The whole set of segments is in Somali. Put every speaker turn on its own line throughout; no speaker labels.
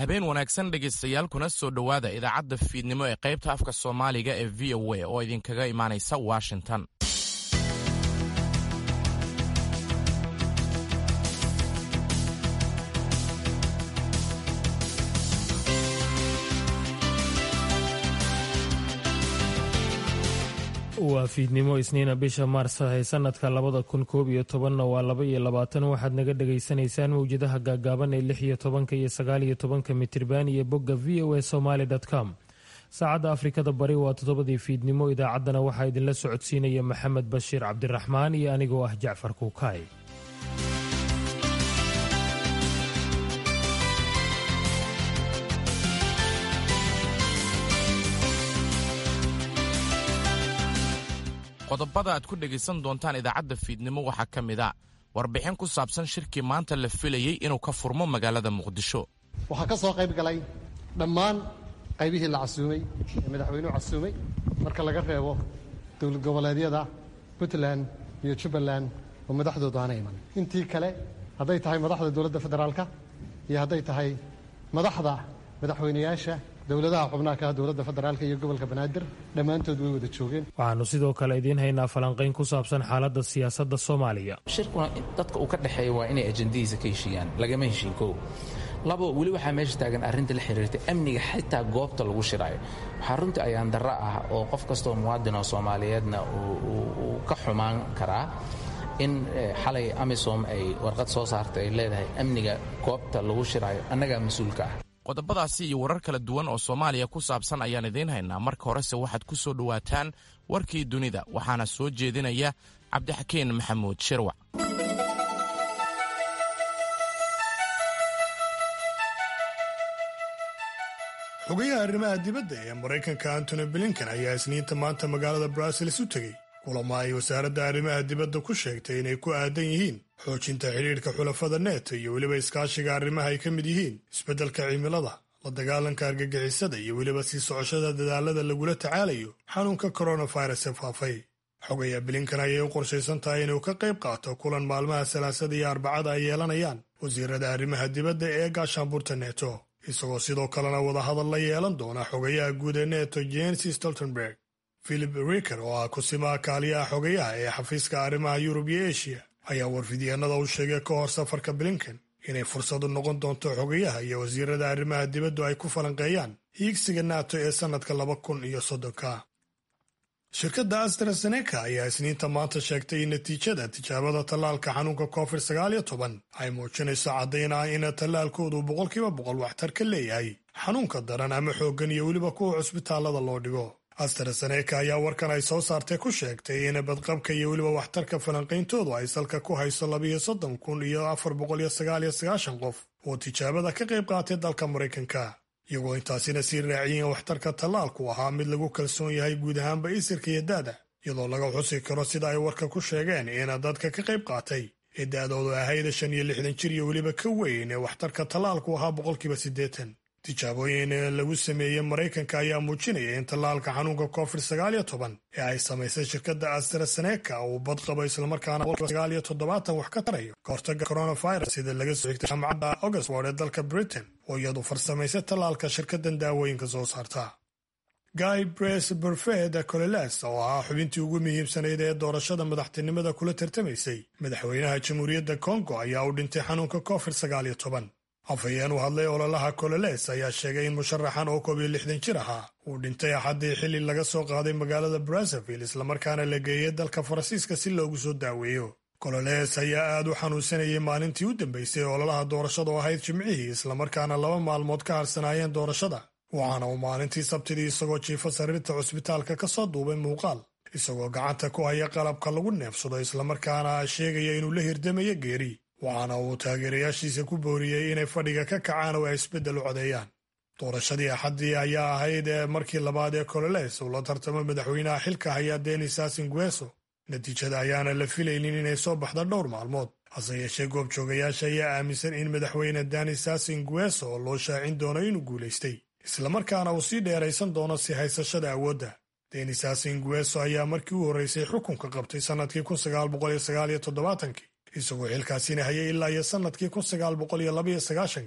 habeen wanaagsan dhegaystayaal kuna soo dhowaada idaacadda fiidnimo ee qaybta afka soomaaliga ee v o a oo idinkaga imaanaysa washington
waa fiidnimo isniina bisha maars ee sanadka labada kun koob iyo tobanna waa laba iyo labaatan waxaad naga dhagaysanaysaan mawjadaha gaagaaban ee lix iyo tobanka iyo sagaal iyo tobanka mitirban iyo bogga v o a somaly com saacadda afrikada bari waa toddobadii fiidnimo idaacaddana waxaa idinla socodsiinaya maxamed bashiir cabdiraxmaan iyo anigoo ah jacfar kuukaay
qodobada aad ku dhegaysan doontaan idaacadda fiidnimo waxaa ka mid a warbixin ku saabsan shirkii maanta la filayey inuu ka furmo magaalada muqdisho
waxaa ka soo qayb galay dhammaan qaybihii la casuumay ee madaxweynuhu casuumay marka laga reebo dowlad goboleedyada puntland iyo jubbaland oo madaxdoodu aana iman intii kale hadday tahay madaxda dowladda federaalka iyo hadday tahay madaxda madaxweynayaasha dowladaha xubnaha ka dowladda federaalka iyo gobolka banaadir dhammaantood way wada joogeen
waxaannu sidoo kale idiin haynaa falanqayn ku saabsan xaaladda siyaasadda soomaaliya
shirkuna dadka uu ka dhexeeya waa inay ajendadiisa ka heshiiyaan lagama heshiin kow labo weli waxaa meesha taagan arrinta la xiriirta amniga xitaa goobta lagu shiraayo waxaa runtii ayaan darro ah oo qof kastoo muwaadin oo soomaaliyeedna uu ka xumaan karaa in xalay amisom ay warqad soo saartay ay leedahay amniga goobta lagu shiraayo annagaa mas-uulka ah
qodobadaasi iyo warar kala duwan oo soomaaliya ku saabsan ayaan idiin haynaa marka horese waxaad ku soo dhowaataan warkii dunida waxaana soo jeedinaya cabdixakeen maxamuud shirwac
xogayaha arrimaha dibadda ee maraykanka antony blinken ayaa isniinta maanta magaalada brussels u tegey kulamo ay wasaaradda arrimaha dibadda ku sheegtay inay ku aadan yihiin xoojinta xidhiidhka xulafada neto iyo weliba iskaashiga arrimaha ay ka mid yihiin isbeddelka cimilada la dagaalanka argagixisada iyo weliba sii socoshada dadaalada lagula tacaalayo xanuunka koronafirus ee faafay xogaya blinkan ayay u qorshaysan tahay inuu ka qayb qaato kulan maalmaha salaasada iyo arbacada ay yeelanayaan wasiirada arrimaha dibadda ee gaashaanbuurta neto isagoo sidoo kalena wadahadal la yeelan doona xogayaha guud ee neto jens stoltenberg philip riker oo ah kusimaha kaaliyaha xogayaha ee xafiiska arrimaha yurub iyo eshiya ayaa warfidyeenada u sheegay ka hor safarka blinken inay fursadu noqon doonto xogayaha iyo wasiirada arrimaha dibaddu ay ku falanqeeyaan hiigsiga nato ee sannadka laba kun iyo soddonka shirkadda astrazeneca ayaa isniinta maanta sheegtay in natiijada tijaabada tallaalka xanuunka covid sagaal iyo toban ay muujinayso caddayn ah in tallaalkoodu boqolkiiba boqol waxtar ka leeyahay xanuunka daran ama xooggan iyo weliba kuwa cusbitaallada loo dhigo astrazeneca ayaa warkan ay soo saartay ku sheegtay in badqabka iyo weliba waxtarka falanqayntoodu ay salka ku hayso labiyo soddon kun iyo afar boqol iyo sagaal iyo sagaashan qof oo tijaabada ka qayb qaatay dalka maraykanka iyagoo intaasina sii raaciyeen waxtarka tallaalku ahaa mid lagu kalsoon yahay guud ahaanba isirka iyo daada iyadoo laga xusi karo sida ay warka ku sheegeen in dadka ka qayb qaatay ee da-doodu ahayd shan iyo lixdan jir iyo weliba ka weyn ee waxtarka tallaalku ahaa boqolkiiba siddeetan tijaabooyin lagu sameeyey maraykanka ayaa muujinaya in tallaalka xanuunka covid sagaal iyo toban ee ay samaysay shirkadda astrazeneca uu badqabo islamarkaana sagaal iyo toddobaatan wax ka tarayo ka hortaga coronavirus sida laga soo xigtay jaamacadda oxford ee dalka britain oo iyadu farsamaysay tallaalka shirkaddan daawooyinka soo saarta guy bres burfed coleles oo ahaa xubintii ugu muhiimsanayd ee doorashada madaxtinimada kula tartamaysay madaxweynaha jamhuuriyadda kongo ayaa u dhintay xanuunka covid sagaal iyo toban afhayeen u hadlay ololaha cololes ayaa sheegay in musharaxan oo koob iyo lixdan jir ahaa uu dhintay axaddii xilli laga soo qaaday magaalada brazzaville islamarkaana la geeyey dalka faransiiska si loogu soo daaweeyo cololes ayaa aad u xanuunsanayay maalintii u dambaysay ololaha doorashada oo ahayd jimcihii islamarkaana laba maalmood ka harsanaayeen doorashada waxaana uu maalintii sabtidii isagoo jiifa sariirta cusbitaalka ka soo duubay muuqaal isagoo gacanta ku haya qalabka lagu neefsado islamarkaana sheegaya inuu la hirdamayo geeri waxaana uu taageerayaashiisa ku booriyey inay fadhiga ka kacaan oo ay isbeddel u codeeyaan doorashadii axaddii ayaa ahayd markii labaad ee cololes uu la tartamo madaxweynaha xilka haya denis asingueso natiijada ayaana la filaynin inay soo baxda dhowr maalmood hase yeeshee goobjoogayaasha ayaa aaminsan in madaxweyne denis asingueso oo loo shaacin doono inuu guulaystay islamarkaana uu sii dheeraysan doono si haysashada awoodda denis asingueso ayaa markii u horreysay xukunka qabtay sannadkii kun sagaal boqol iyo sagaal iyo toddobaatankii isagoo xilkaasina hayay ilaa iyo sannadkii kun sagaal boqol iyo labaiyo sagaashankii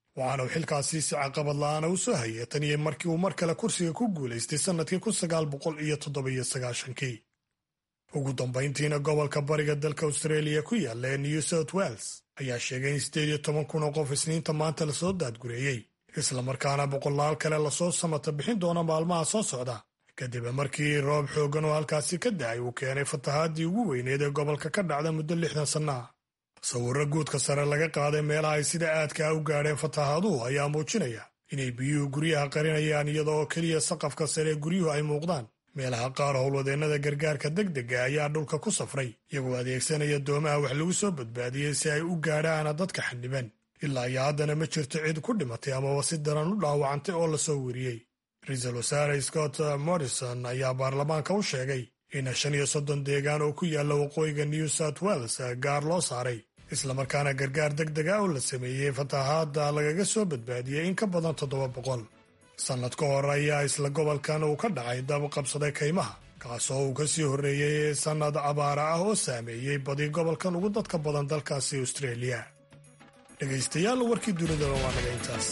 waxaana uu xilkaasi si caqabad la'aana u soo hayay tan iyo markii uu mar kale kursiga ku guulaystay sannadkii kun sagaal boqol iyo toddobiyo sagaashankii ugu dambayntiina gobolka bariga dalka austraeliya ku yaalla ee new south wales ayaa sheegay in siddeed iyo toban kun oo qof isniinta maanta lasoo daadgureeyey islamarkaana boqolaal kale lasoo samata bixin doona maalmaha soo socda kadib markii roob xooggan oo halkaasi ka da'ay uu keenay fatahaadii ugu weyneed ee gobolka ka dhacda muddo lixdan sanno ah sawirro guudka sare laga qaaday meelaha ay sida aadka ah u gaadheen fatahaaduhu ayaa muujinaya inay biyuhu guryaha qarinayaan iyada oo keliya saqafka sare ee guryuhu ay muuqdaan meelaha qaar howlwadeennada gargaarka degdega ayaa dhulka ku safray iyagoo adeegsanaya doomaha wax lagu soo badbaadiyey si ay u gaadhaan dadka xaniban ilaa iyo haddana ma jirto cid ku dhimatay amaba si daran u dhaawacantay oo lasoo weriyey ra-iisul wasaare scott morrison ayaa baarlamaanka u sheegay in shan iyo soddon deegaan oo ku yaalla waqooyiga new south wales gaar loo saaray islamarkaana gargaar deg deg ah oo la sameeyey fatahaadda lagaga soo badbaadiyey in ka badan toddoba boqol sannad ka hor ayaa isla gobolkan uu ka dhacay dab qabsaday kaymaha kaasoo uu ka sii horreeyey sannad abaara ah oo saameeyey badi gobolkan ugu dadka badan dalkaasi austraeliya dhegaystayaal warkii dunidaba waa naga intaas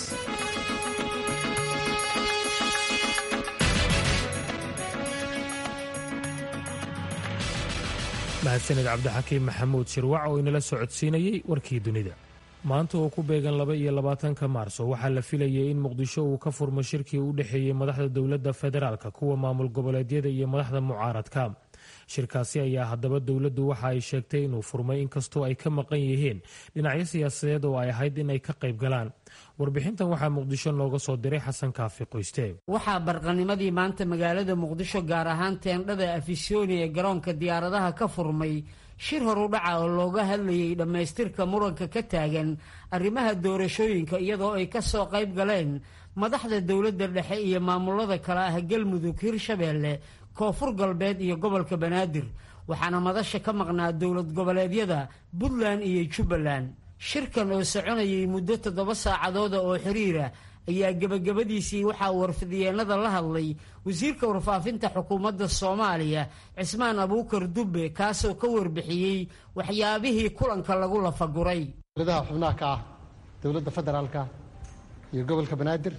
mahadsaned cabdixakiim maxamuud shirwac oo inala socodsiinayey warkii dunida maanta oo ku beegan laba iyo labaatanka maarso waxaa la filayay in muqdisho uu ka furmo shirkii u dhexeeyey madaxda dowladda federaalka kuwa maamul goboleedyada iyo madaxda mucaaradka shirkaasi ayaa haddaba dowladdu waxa ay sheegtay inuu furmay inkastoo ay ka maqan yihiin dhinacyo siyaasadeed oo ay ahayd in ay ka qayb galaan warbixintan waxaa muqdisho nooga soo diray xasan kaafi qoyste
waxaa barqanimadii maanta magaalada muqdisho gaar ahaan teendhada afisyooni ee garoonka diyaaradaha ka furmay shir horudhaca oo looga hadlayay dhammaystirka muranka ka taagan arrimaha doorashooyinka iyadoo ay ka soo qayb galeen madaxda dowladda dhexe iyo maamulada kale ah galmudug hirshabeelle koonfur galbeed iyo gobolka banaadir waxaana madasha ka maqnaa dowlad goboleedyada puntland iyo jubbaland shirkan oo soconayay muddo toddoba saacadooda oo xiriira ayaa gebagabadiisii waxaa warfidyeennada la hadlay wasiirka warfaafinta xukuumadda soomaaliya cismaan abuukar dubbe kaasoo ka warbixiyey waxyaabihii kulanka lagu lafaguray
dowladaha xubnaha ka ah dowladda federaalka iyo gobolka banaadir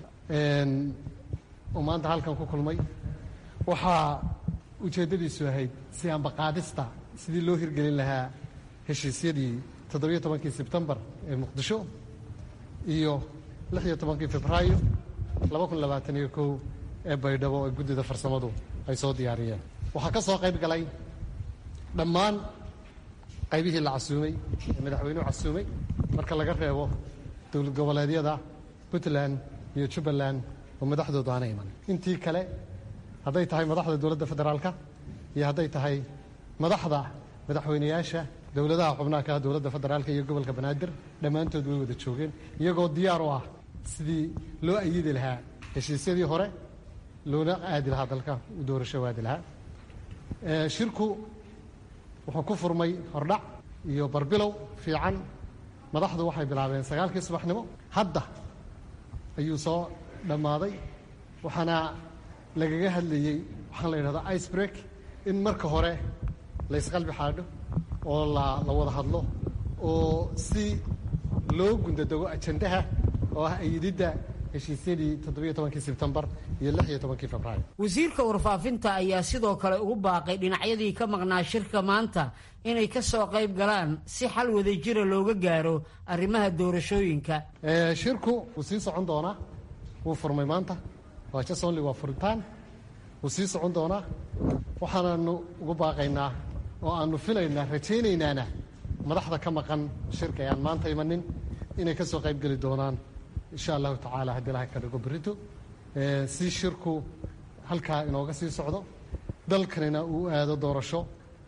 oo maanta halkan ku kulmay waxaa ujeeddadiisu ahayd si ambaqaadista sidii loo hirgelin lahaa heshiisyadii toddobiyo tobankii sebtembar ee muqdisho iyo lix iyo tobankii febraayo laba kun labaatan iyo kow ee baydhabo ee guddida farsamadu ay soo diyaariyeen waxaa ka soo qayb galay dhammaan qaybihii la casuumay ee madaxweynuhu casuumay marka laga reebo dowlad goboleedyada puntland iyo jubbaland oo madaxdoodu aana iman intii kale hadday tahay madaxda dowladda federaalka iyo hadday tahay madaxda madaxweyneyaasha dowladaha xubnaha ka ah dowladda federaalka iyo gobolka banaadir dhammaantood way wada joogeen iyagoo diyaar u ah sidii loo ayidi lahaa heshiisyadii hore loona aadi lahaa dalka u doorasho aadi lahaa shirku wuxuu ku furmay hordhac iyo barbilow fiican madaxdu waxay bilaabeen sagaalkii subaxnimo hadda ayuu soo dhammaaday waxaana lagaga hadlayey waxaan la yidhahdaa ice break in marka hore laysqalbi xaadho oo la la wada hadlo oo si loo gundadego ajandaha oo ah ayididda heshiisyadii toddobiyo tobankii sebtembar iyo lix iyo tobankii febraayo
wasiirka warfaafinta ayaa sidoo kale ugu baaqay dhinacyadii ka maqnaa shirka maanta inay ka soo qayb galaan si xal wadajira looga gaaro arrimaha doorashooyinka
shirku wuu sii socon doonaa wuu furmay maanta waa jasonli waa furitaan wuu sii socon doonaa waxaanaanu ugu baaqaynaa oo aanu filaynaa rajaynaynaana madaxda ka maqan shirka ee aan maanta imanin inay ka soo qayb geli doonaan insha allahu tacaala haddii ilahay ka dhigo berrito si shirku halkaa inooga sii socdo dalkanina uu aado doorasho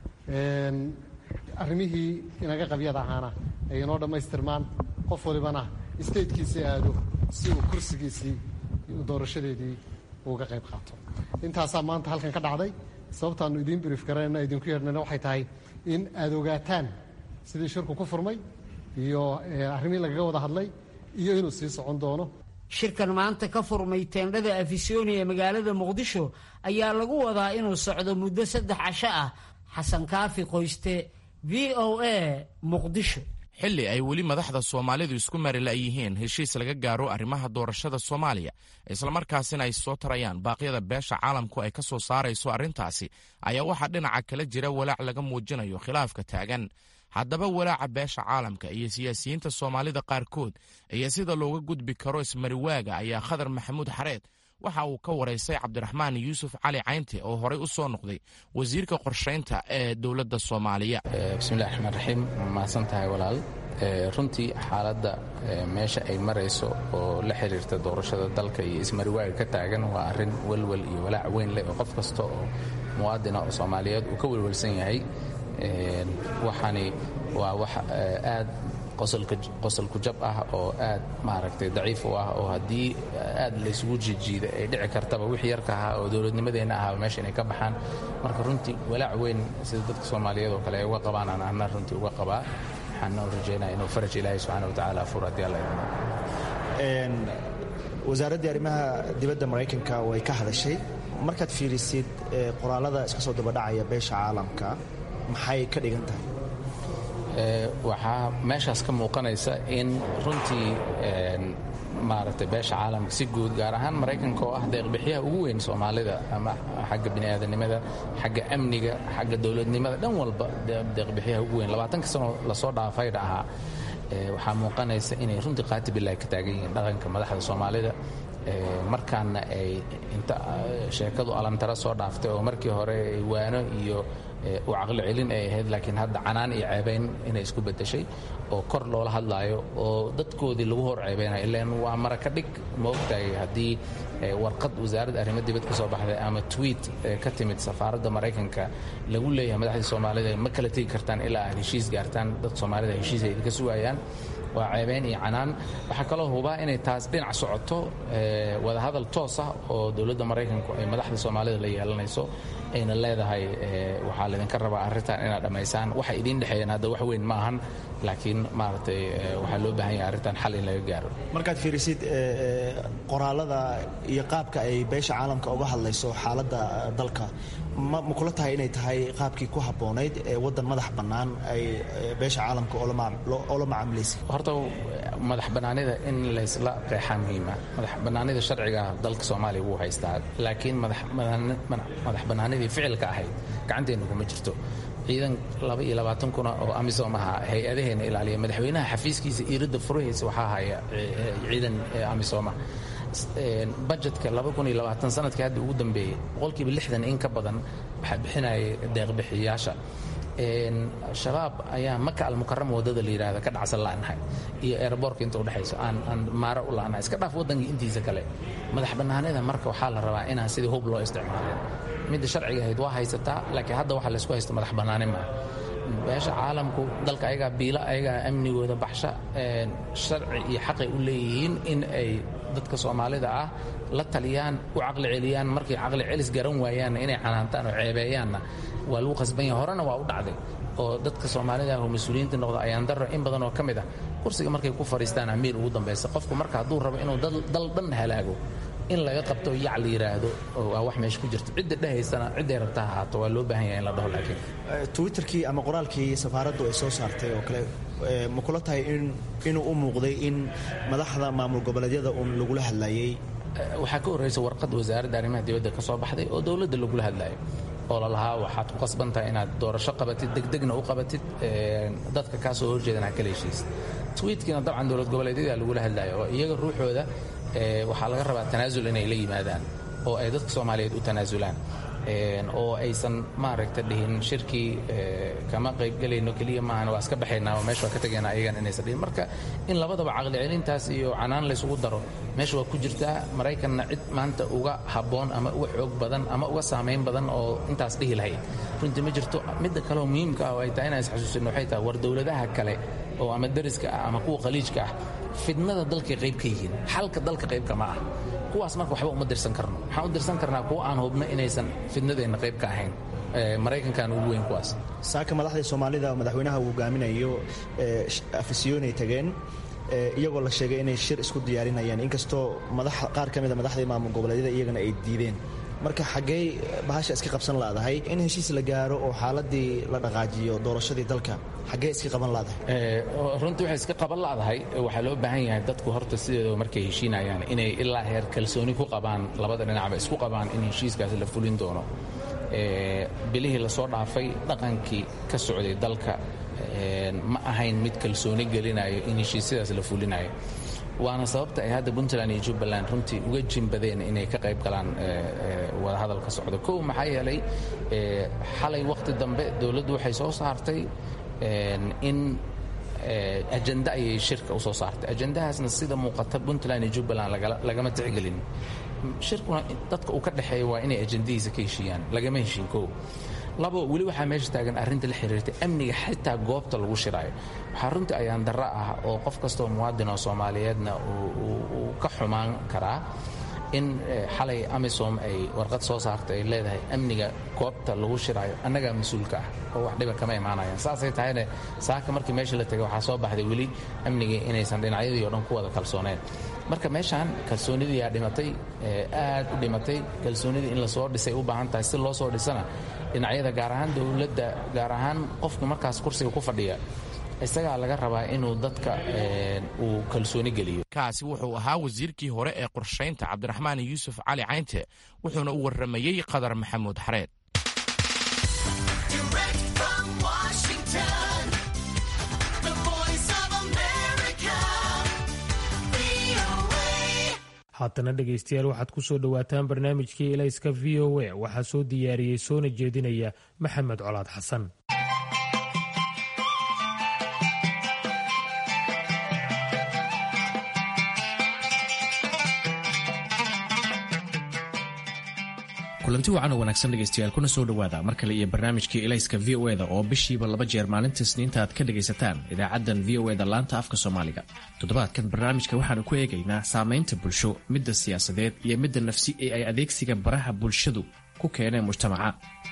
arrimihii inaga qabyada ahaana ay inoo dhammaystirmaan qof walibana statekiisii aado si uu kursigiisii doorashadeedii uga qayb qaato intaasaa maanta halkan ka dhacday sababtaanu idiin brief garanayna idinku yeedhnayna waxay tahay in aad ogaataan sidii shirku ku furmay iyo arrimihii lagaga wada hadlay iyo inuu sii socon doono
shirkan maanta ka furmay teendhada afisyooni ee magaalada muqdisho ayaa lagu wadaa inuu socdo muddo saddex casho ah xasan kaafi qoyste v o a muqdisho
xilli ay weli madaxda soomaalidu isku marila yihiin heshiis laga gaaro arrimaha doorashada soomaaliya islamarkaasina ay soo tarayaan baaqyada beesha caalamku ay ka soo saarayso arrintaasi ayaa waxaa dhinaca kala jira walaac laga muujinayo khilaafka taagan haddaba walaaca beesha caalamka iyo siyaasiyiinta soomaalida qaarkood iyo sida looga gudbi karo ismariwaaga ayaa khadar maxamuud xareed waxa uu ka waraystay cabdiraxmaan yuusuf cali caynte oo horey u soo noqday wasiirka qorshaynta ee dowladda soomaaliya
bismillahi raxmaan raxiim mahadsan tahay walaal runtii xaaladda meesha ay marayso oo la xiriirta doorashada dalka iyo ismariwaaga ka taagan waa arrin welwel iyo walaac weyn leh oo qof kasta oo muwaadina oo soomaaliyeed uu ka welwelsan yahay waxaani waa wax aad qosolku jab ah oo aad maaragtay daciif u ah oo haddii aad laysugu jijiida ay dhici kartaba wixii yarka ahaa oo dowladnimadeenna ahaa meesha inay ka baxaan marka runtii walaac weyn sida dadka soomaaliyeed oo kale ay uga qabaan aan ahna runtii uga qabaa waxaana rajaynaya inuu faraj ilaahay subxaana wa tacaala furo haddii alla idmo
wasaaraddii arrimaha dibadda maraykanka way ka hadashay markaad fiirisid qoraalada iska soo dabadhacaya beesha caalamka maxay ka dhigan tahay
waxaa meeshaas ka muuqanaysa in runtii maaragtay beesha caalamka si guud gaar ahaan maraykanka oo ah deeqbixiyaha ugu weyn soomaalida ama xagga bini'aadanimada xagga amniga xagga dowladnimada dhan walba deeqbixiyaha ugu weyn labaatanka sano lasoo dhaafayna ahaa waxaa muuqanaysa inay runtii qaati bilahi ka taagan yihiin dhaqanka madaxda soomaalida markaana ay inta sheekadu alantara soo dhaaftay oo markii hore waano iyo u caqli celin ay ahayd laakiin hadda canaan iyo ceebayn inay isku bedeshay oo kor loola hadlaayo oo dadkoodii lagu hor ceebaynayo ilaan waa maraka dhig ma ogtahay haddii warqad wasaaradda arrimo dibad ka soo baxday ama tweet ka timid safaaradda maraykanka lagu leeyahay madaxdii soomaalida ma kala tegi kartaan ilaa aad heshiis gaartaan dadka soomaalida heshiis ay idinka sugayaan waa ceebayn iyo canaan waxaa kaloo hubaa inay taas dhinac socoto wadahadal toos ah oo dowladda maraykanku ay madaxda soomaalida la yeelanayso ayna leedahay waxaa laydinka rabaa arrintan inaad dhammaysaan waxa idiin dhexeeyaan hadda wax weyn ma ahan laakiin maaragtay waxaa loo baahan yahay arrintan xal in laga gaaro
markaad fiirisid qoraalada iyo qaabka ay beesha caalamka uga hadlayso xaaladda dalka ma kula tahay inay tahay qaabkii ku habboonayd ee waddan madax bannaan ay beesha caalamka oola macaamilaysa
horta madax bannaanida in laysla qeexaa muhiima madax bannaanida sharciga dalka soomaaliya wuu haystaa laakiin madax bannaanidii ficilka ahayd gacanteenna kuma jirto ciidan laba iyo labaatan kuna oo amisom aha hay-adaheena ilaaliya madaxweynaha xafiiskiisa iiradda furahiisa waxaa haya ciidan amisoma bajetka sanadkii hadda ugu dambeeyey boqolkiiba lixdan in ka badan waxaa bixinaya deeqbixiyayaasha shabaab ayaa maka almukarama waddada la yidhahda ka dhacsan la'nahay iyo eeraboorka inta udhexayso aan aan maaro u la'nahay iska dhaaf waddanka intiisa kale madax bannaanida marka waxaa la rabaa inaan sidii hub loo isticmaalin midda sharciga ahayd waa haysataa laakiin hadda waxa laysku haysta madax bannaani maaha beesha caalamku dalka ayagaa biila ayagaa amnigooda baxsha sharci iyo xaqay u leeyihiin in ay dadka soomaalida ah la taliyaan u caqli celiyaan markay caqli celis garan waayaanna inay canaantaan oo ceebeeyaanna waa lagu qasban yahay horena waa u dhacday oo dadka soomaalida ah oo mas-uuliyiinta noqda ayaan darro in badan oo ka mid ah kursiga markay ku fadhiistaan amiir ugu dambaysa qofku marka hadduu rabo inuu dal dhan halaago in laga qabto yac la yidhaahdo waa wax meesha ku jirta cidda dhehaysana cidday rabta ha ahaato waa loo baahan yahay in la dhaho laakiin
twitterkii ama qoraalkii safaaraddu ay soo saartay oo kale ma kula tahay inuu u muuqday in madaxda maamul goboleedyada uun lagula hadlayay
waxaa ka horraysa warqad wasaaradda arrimaha dibadda ka soo baxday oo dowladda lagula hadlayo oo lalahaa waxaad ku qasbantahay inaad doorasho qabatid degdegna u qabatid dadka kaa soo horjeedan ha kala heshiisid twiitkiina dabcan dowlad goboleedyada lagula hadlayo oo iyaga ruuxooda waxaa laga rabaa tanaasul inay la yimaadaan oo ay dadka soomaaliyeed u tanaasulaan oo aysan maaragta dhihin shirkii kama qaybgelayno keliya maahan waa iska baxaynaa oo meesha waa ka tegaynaa ayagan inaysan dhihin marka in labadaba caqli celintaas iyo canaan laysugu daro meesha waa ku jirtaa maraykanna cid maanta uga habboon ama uga xoog badan ama uga saamayn badan oo intaas dhihi lahayd runtii ma jirto midda kaleoo muhiimka ah oo ay tahay inaan isxasuusinno waxay tahay war dowladaha kale oo ama dariska ah ama kuwa khaliijka ah fidnada dalkay qayb ka yihiin xalka dalka qaybka ma ah kuwaas marka waxba uma dirsan karno waxaan u dirsan karnaa kuwa aan hubno inaysan fidnadeenna qayb ka ahayn maraykankan ugu weyn kuwaas
saaka madaxdii soomaalida madaxweynaha uu hogaaminayo afisyoonay tageen iyagoo la sheegay inay shir isku diyaarinayaan inkastoo qaar ka mida madaxdii maamul goboleedyada iyagana ay diideen marka xaggey bahasha iska qabsan laadahay in heshiis la gaaro oo xaaladii la dhaqaajiyo doorashadii dalka xaggee iska qaban laadahay
runtii waxay iska qaban ladahay waxaa loo baahan yahay dadku horta sideedaba markay heshiinayaan inay ilaa heer kalsooni ku qabaan labada dhinacba isku qabaan in heshiiskaasi la fulin doono bilihii lasoo dhaafay dhaqankii ka socday dalka ma ahayn mid kalsooni gelinayo in heshiisyadaas la fulinayo waana sababta ay hadda puntland iyo jubbaland runtii uga jimbadeen inay ka qayb galaan wadahadal ka socdo kow maxaa yeelay xalay wakhti dambe dowladdu waxay soo saartay in ajenda ayay shirka usoo saartay ajendahaasna sida muuqata puntland iyo jubbaland lagama tixgelin shirkuna dadka uu ka dhexeeya waa inay ajendadiisa ka heshiiyaan lagama heshiin kow labo weli waxaa meesha taagan arrinta la xiriirta amniga xitaa goobta lagu shiraayo waxaa runtii ayaan darro ah oo qof kastoo muwaadin oo soomaaliyeedna uu ka xumaan karaa in xalay amisom ay warqad soo saartay ay leedahay amniga goobta lagu shiraayo annagaa mas-uulka ah oo wax dhiba kama imaanayaan saasay tahayne saaka markii meesha la tegay waxaa soo baxday weli amnigii inaysan dhinacyadii oo dhan ku wada kalsooneen marka meeshaan kalsoonidiiyaa dhimatay aad u dhimatay kalsoonidii in lasoo dhisay u baahan tahay si loo soo dhisana dhinacyada gaar ahaan dowladda gaar ahaan qofku markaas kursiga ku fadhiya isagaa laga rabaa inuu dadka uu kalsooni geliyo
kaasi wuxuu ahaa wasiirkii hore ee qorshaynta cabdiraxmaan yuusuf cali caynte wuxuuna u warramayey qadar maxamuud xareed
haatana dhegaystayaal waxaad ku soo dhowaataan barnaamijkii elayska v o a waxaa soo diyaariyey soona jeedinaya maxamed colaad xasan
kulanti wacan oo wanaagsan dhegaystayaal kuna soo dhowaada mar kale iyo barnaamijkii elayska v o eda oo bishiiba laba jeer maalinta isniinta aad ka dhegaysataan idaacaddan v o eda laanta afka soomaaliga toddobaadkan barnaamijka waxaanu ku eegaynaa saamaynta bulsho midda siyaasadeed iyo midda nafsi ee ay adeegsiga baraha bulshadu ku keeneen mujtamaca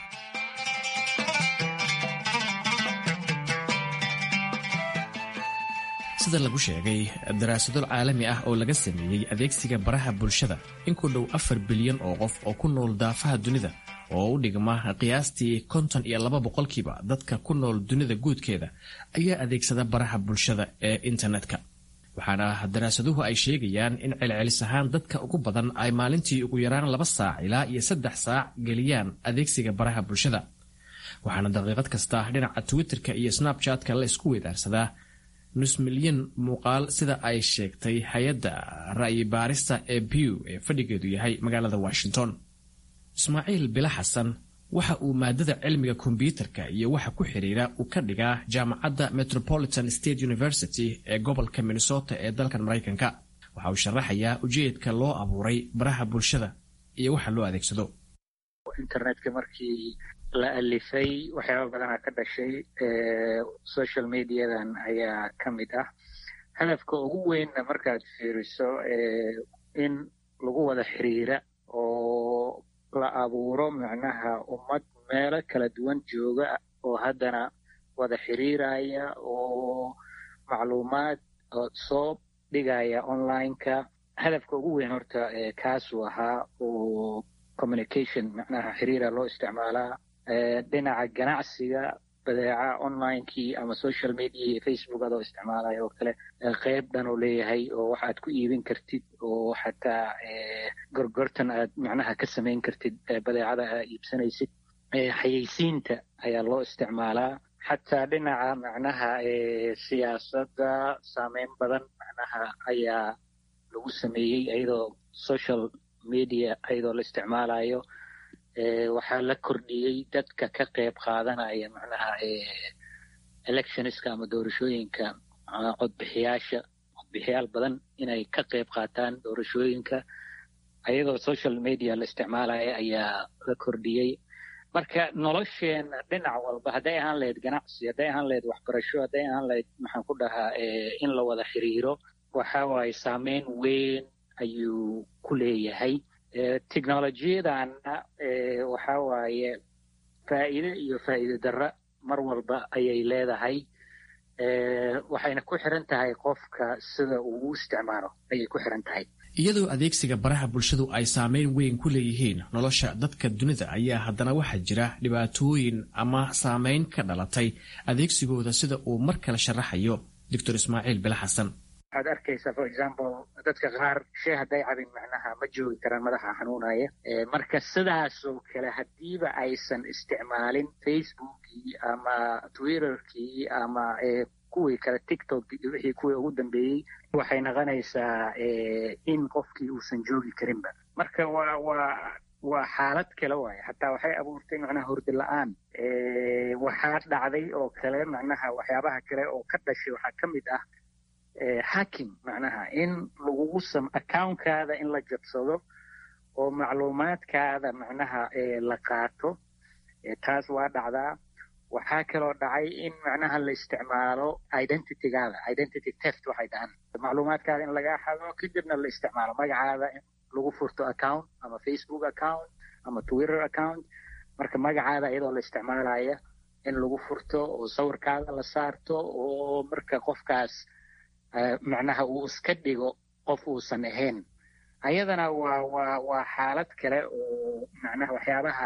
sida lagu sheegay daraasado caalami ah oo laga sameeyey adeegsiga baraha bulshada in ku dhow afar bilyan oo qof oo ku nool daafaha dunida oo u dhigma qiyaastii konton iyo laba boqolkiiba dadka ku nool dunida guudkeeda ayaa adeegsada baraha bulshada ee internetka waxaana daraasaduhu ay sheegayaan in celcelis ahaan dadka ugu badan ay maalintii ugu yaraan laba saac ilaa iyo saddex saac geliyaan adeegsiga baraha bulshada waxaana daqiiqad kasta dhinaca twitterka iyo snabchatka la isku weedaarsadaa nus milyan muuqaal sida ay sheegtay hay-adda ra'yi baarista ee bew ee fadhigeedu yahay magaalada washington ismaaciil bila xasan waxa uu maadada cilmiga kombyuutarka iyo waxa ku xiriira uu ka dhigaa jaamacadda metropolitan state university ee gobolka minnesota ee dalkan maraykanka waxa uu sharaxayaa ujeedka loo abuuray baraha bulshada iyo waxa loo adeegsado
internetka markii la alifay waxyaaba badanaa ka dhashay social mediadan ayaa ka mid ah hadafka ugu weynna markaad fiiriso in lagu wada xiriira oo la abuuro macnaha ummad meelo kala duwan jooga oo haddana wada xiriiraya oo macluumaad soo dhigaya online-ka hadafka ugu weyn horta kaasuu ahaa oo communication macnaha xiriira loo isticmaalaa dhinaca ganacsiga badeeca onlinekii ama social media iyo facebook adoo isticmaalaya oo kale qeyb dhan oo leeyahay oo waxaad ku iibin kartid oo xataa gorgortan aad macnaha ka samayn kartid badeecada aad iibsanaysid xayeysiinta ayaa loo isticmaalaa xataa dhinaca macnaha siyaasadda saameyn badan macnaha ayaa lagu sameeyey iyadoo social media iyadoo la isticmaalayo waxaa la kordhiyey dadka ka qayb qaadanaya macnaha electionska ama doorashooyinka codbixiyaasha codbixiyaal badan inay ka qayb qaataan doorashooyinka iyadoo social media la isticmaalaya ayaa la kordhiyey marka nolosheena dhinac walba hadday ahaan lahayd ganacsi hadday ahaan lahayd waxbarasho hadday ahaan lahayd maxaan ku dhahaa in la wada xiriiro waxa waaye saameyn weyn ayuu ku leeyahay technolojiyadanna waxa waaye faa'iide iyo faa'iide darra mar walba ayay leedahay waxayna ku xiran tahay qofka sida uu u isticmaalo ayay ku xiran tahay
iyadoo adeegsiga baraha bulshadu ay saameyn weyn ku leeyihiin nolosha dadka dunida ayaa haddana waxaa jira dhibaatooyin ama saameyn ka dhalatay adeegsigooda sida uu mar kale sharaxayo doctor ismaaciil bile xasan
waxaad arkaysaa for example dadka qaar shee hadday cabin macnaha ma joogi karaan madaxa xanuunaya marka sidaasoo kale haddiiba aysan isticmaalin facebookii ama twitterkii ama kuwii kale tiktok iyo wixii kuwii ugu dambeeyey waxay noqonaysaa in qofkii uusan joogi karinba marka waa waa waa xaalad kale waaye xataa waxay abuurtay macnaha hurdi la-aan waxaa dhacday oo kale macnaha waxyaabaha kale oo ka dhashay waxaa ka mid ah hacking macnaha in lagugu sam accounkaada in la jabsado oo macluumaadkaada macnaha la qaato taas waa dhacdaa waxaa kaloo dhacay in macnaha la isticmaalo identitygaada identity teft waxay dhahaan macluumaadkaada in lagaa xado kadibna la isticmaalo magacaada in lagu furto account ama facebook account ama twitter account marka magacaada iyadoo la isticmaalaya in lagu furto oo sawirkaada la saarto oo marka qofkaas macnaha uu iska dhigo qof uusan ahayn ayadana waa waa waa xaalad kale oo macnaha waxyaabaha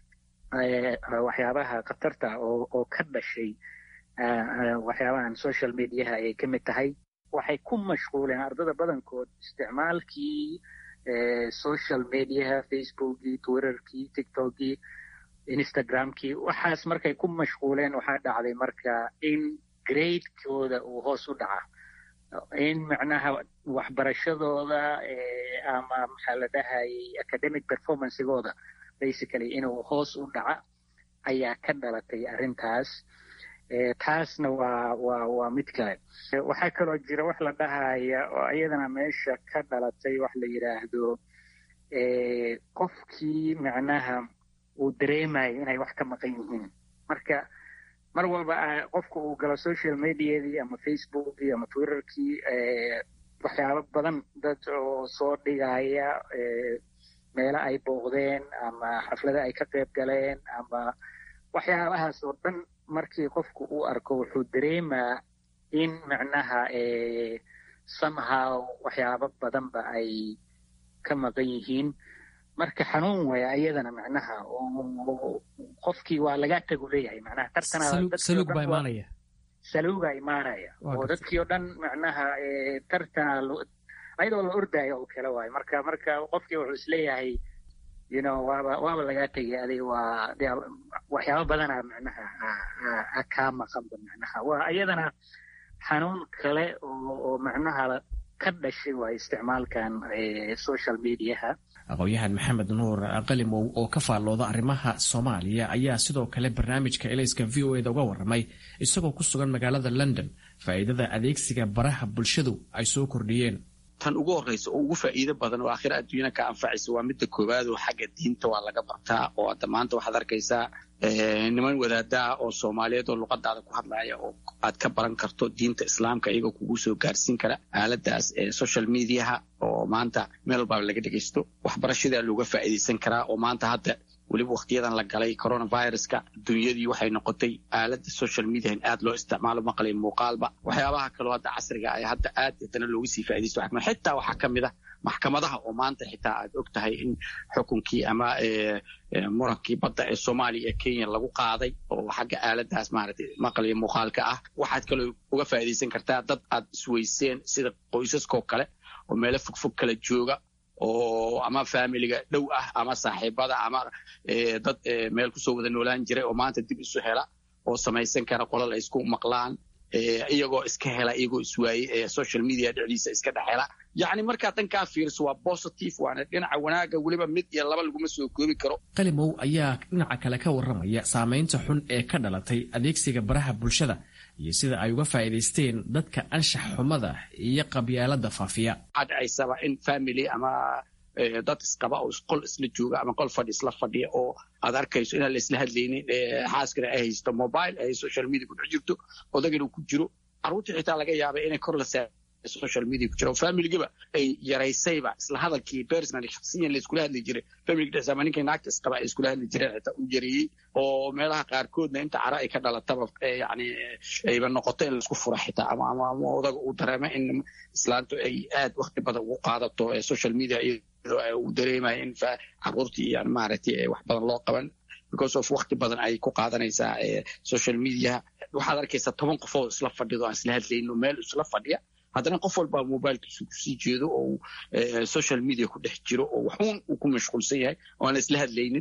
waxyaabaha khatarta oo oo ka dhashay waxyaabahan social mediaha ayay ka mid tahay waxay ku mashquuleen ardada badankood isticmaalkii social mediaha facebookii twitterkii tiktokii instagramkii waxaas markay ku mashquuleen waxaa dhacday marka in gradekooda uu hoos u dhaca in macnaha waxbarashadooda ama maxaa la dhahayay academic performancegooda basically inuu hoos u dhaca ayaa ka dhalatay arrintaas taasna waa waa waa mid kale waxaa kaloo jira wax la dhahaya oo iyadana meesha ka dhalatay wax la yidhaahdo qofkii macnaha uu dareemayo inay wax ka maqan yihiin marka mar walba qofka uu galo social mediadii ama facebookii ama twitterkii waxyaabo badan dad oo soo dhigaya meelo ay booqdeen ama xaflado ay ka qayb galeen ama waxyaabahaas oo dhan markii qofku uu arko wuxuu dareemaa in macnaha somehow waxyaabo badanba ay ka maqan yihiin marka xanuun waya ayadana macnaha oo qofkii waa laga tagu leeyahay macnaha
tartansaluug baa imaanaya
saluuga imaanaya oo dadkii oo dhan macnaha tartana ayadoo la ordaayo oo kale waayo marka marka qofkii wuxuu isleeyahay you know waaba waaba lagaa tegay adig waa waxyaabo badana macnaha kaa maqanba macnaha waa iyadana xanuun kale oo oo macnaha ka dhashay waa isticmaalkan social mediaha
aqoon-yahan maxamed nuur qalimow oo ka faallooda arrimaha soomaaliya ayaa sidoo kale barnaamijka elayska v o eda uga warramay isagoo ku sugan magaalada london faa'iidada adeegsiga baraha bulshadu ay soo kordhiyeen
tan ugu horreysa oo ugu faa'iido badan oo aakhira adduunyana ka anfacaysa waa midda koowaad oo xagga diinta waa laga bartaa oo hadda maanta waxaad arkaysaa niman wadaadaha oo soomaaliyeed oo luqadaada ku hadlaya oo aad ka baran karto diinta islaamka iyagoo kugu soo gaarsiin kara aaladaas social mediaha oo maanta meel walbaaba laga dhegaysto waxbarashadaa looga faa'iidaysan karaa oo maanta hadda weliba wakhtiyadan la galay coronaviruska dunyadii waxay noqotay aalada social media in aad loo isticmaalo maqlay muuqaalba waxyaabaha kaloo hadda casriga ay hadda aad haddana looga sii faaidaysto xitaa waxaa ka mid ah maxkamadaha oo maanta xitaa aad og tahay in xukunkii ama murankii badda ee soomaaliya ee kenya lagu qaaday oo xagga aaladaas maaragtay maqlaya muuqaalka ah waxaad kaloo uga faa'iidaysan kartaa dad aad isweyseen sida qoysaskoo kale oo meelo fogfog kala jooga oo ama faamiliga dhow ah ama saaxiibada ama dad meel kusoo wada noolaan jiray oo maanta dib isu hela oo samaysan kara qolal ay isku maqlaan iyagoo iska hela iyagoo iswaayey social media dhexdiisa iska dhex hela yacni markaa dhankaa fiiriso waa positive waana dhinaca wanaaga weliba mid iyo laba laguma soo koobi karo
qalimow ayaa dhinaca kale ka warramaya saamaynta xun ee ka dhalatay adeegsiga baraha bulshada iyo sida ay uga faa'iidaysteen dadka anshax xumada iyo qabyaalada faafiya
waxaa dhacaysaba in family ama dad isqaba oo qol isla jooga ama qol fadhi isla fadhiya oo aad arkayso inaan la isla hadlaynin xaaskana ay haysto mobile ay social media ku dhex jirto odagana ku jiro carruurtii xitaa laga yaaba inay kor la social media ku jira oo familigiba ay yaraysayba isla hadalkii personally shaksiyan la iskula hadli jiray family dhexdiisa ama ninkay naagta isqaba ay iskula hadli jireen xitaa u yareeyey oo meelaha qaarkoodna inta cara ay ka dhalataba yani ayba noqoto in laisku fura xitaa ama ama ama odaga uu dareemo in islaantu ay aad wakti badan ugu qaadato social media iyadoo uu dareemayo in caruurtii yani maaragtay wax badan loo qaban because of wakti badan ay ku qaadanaysaa social media waxaad arkaysaa toban qof oo isla fadhido aan isla hadlayno meel isla fadhiya haddana qof walbaa mobilkiisu kusii jeedo oo social media ku dhex jiro oo waxuun uu ku mashquulsan yahay oo aan isla hadlaynin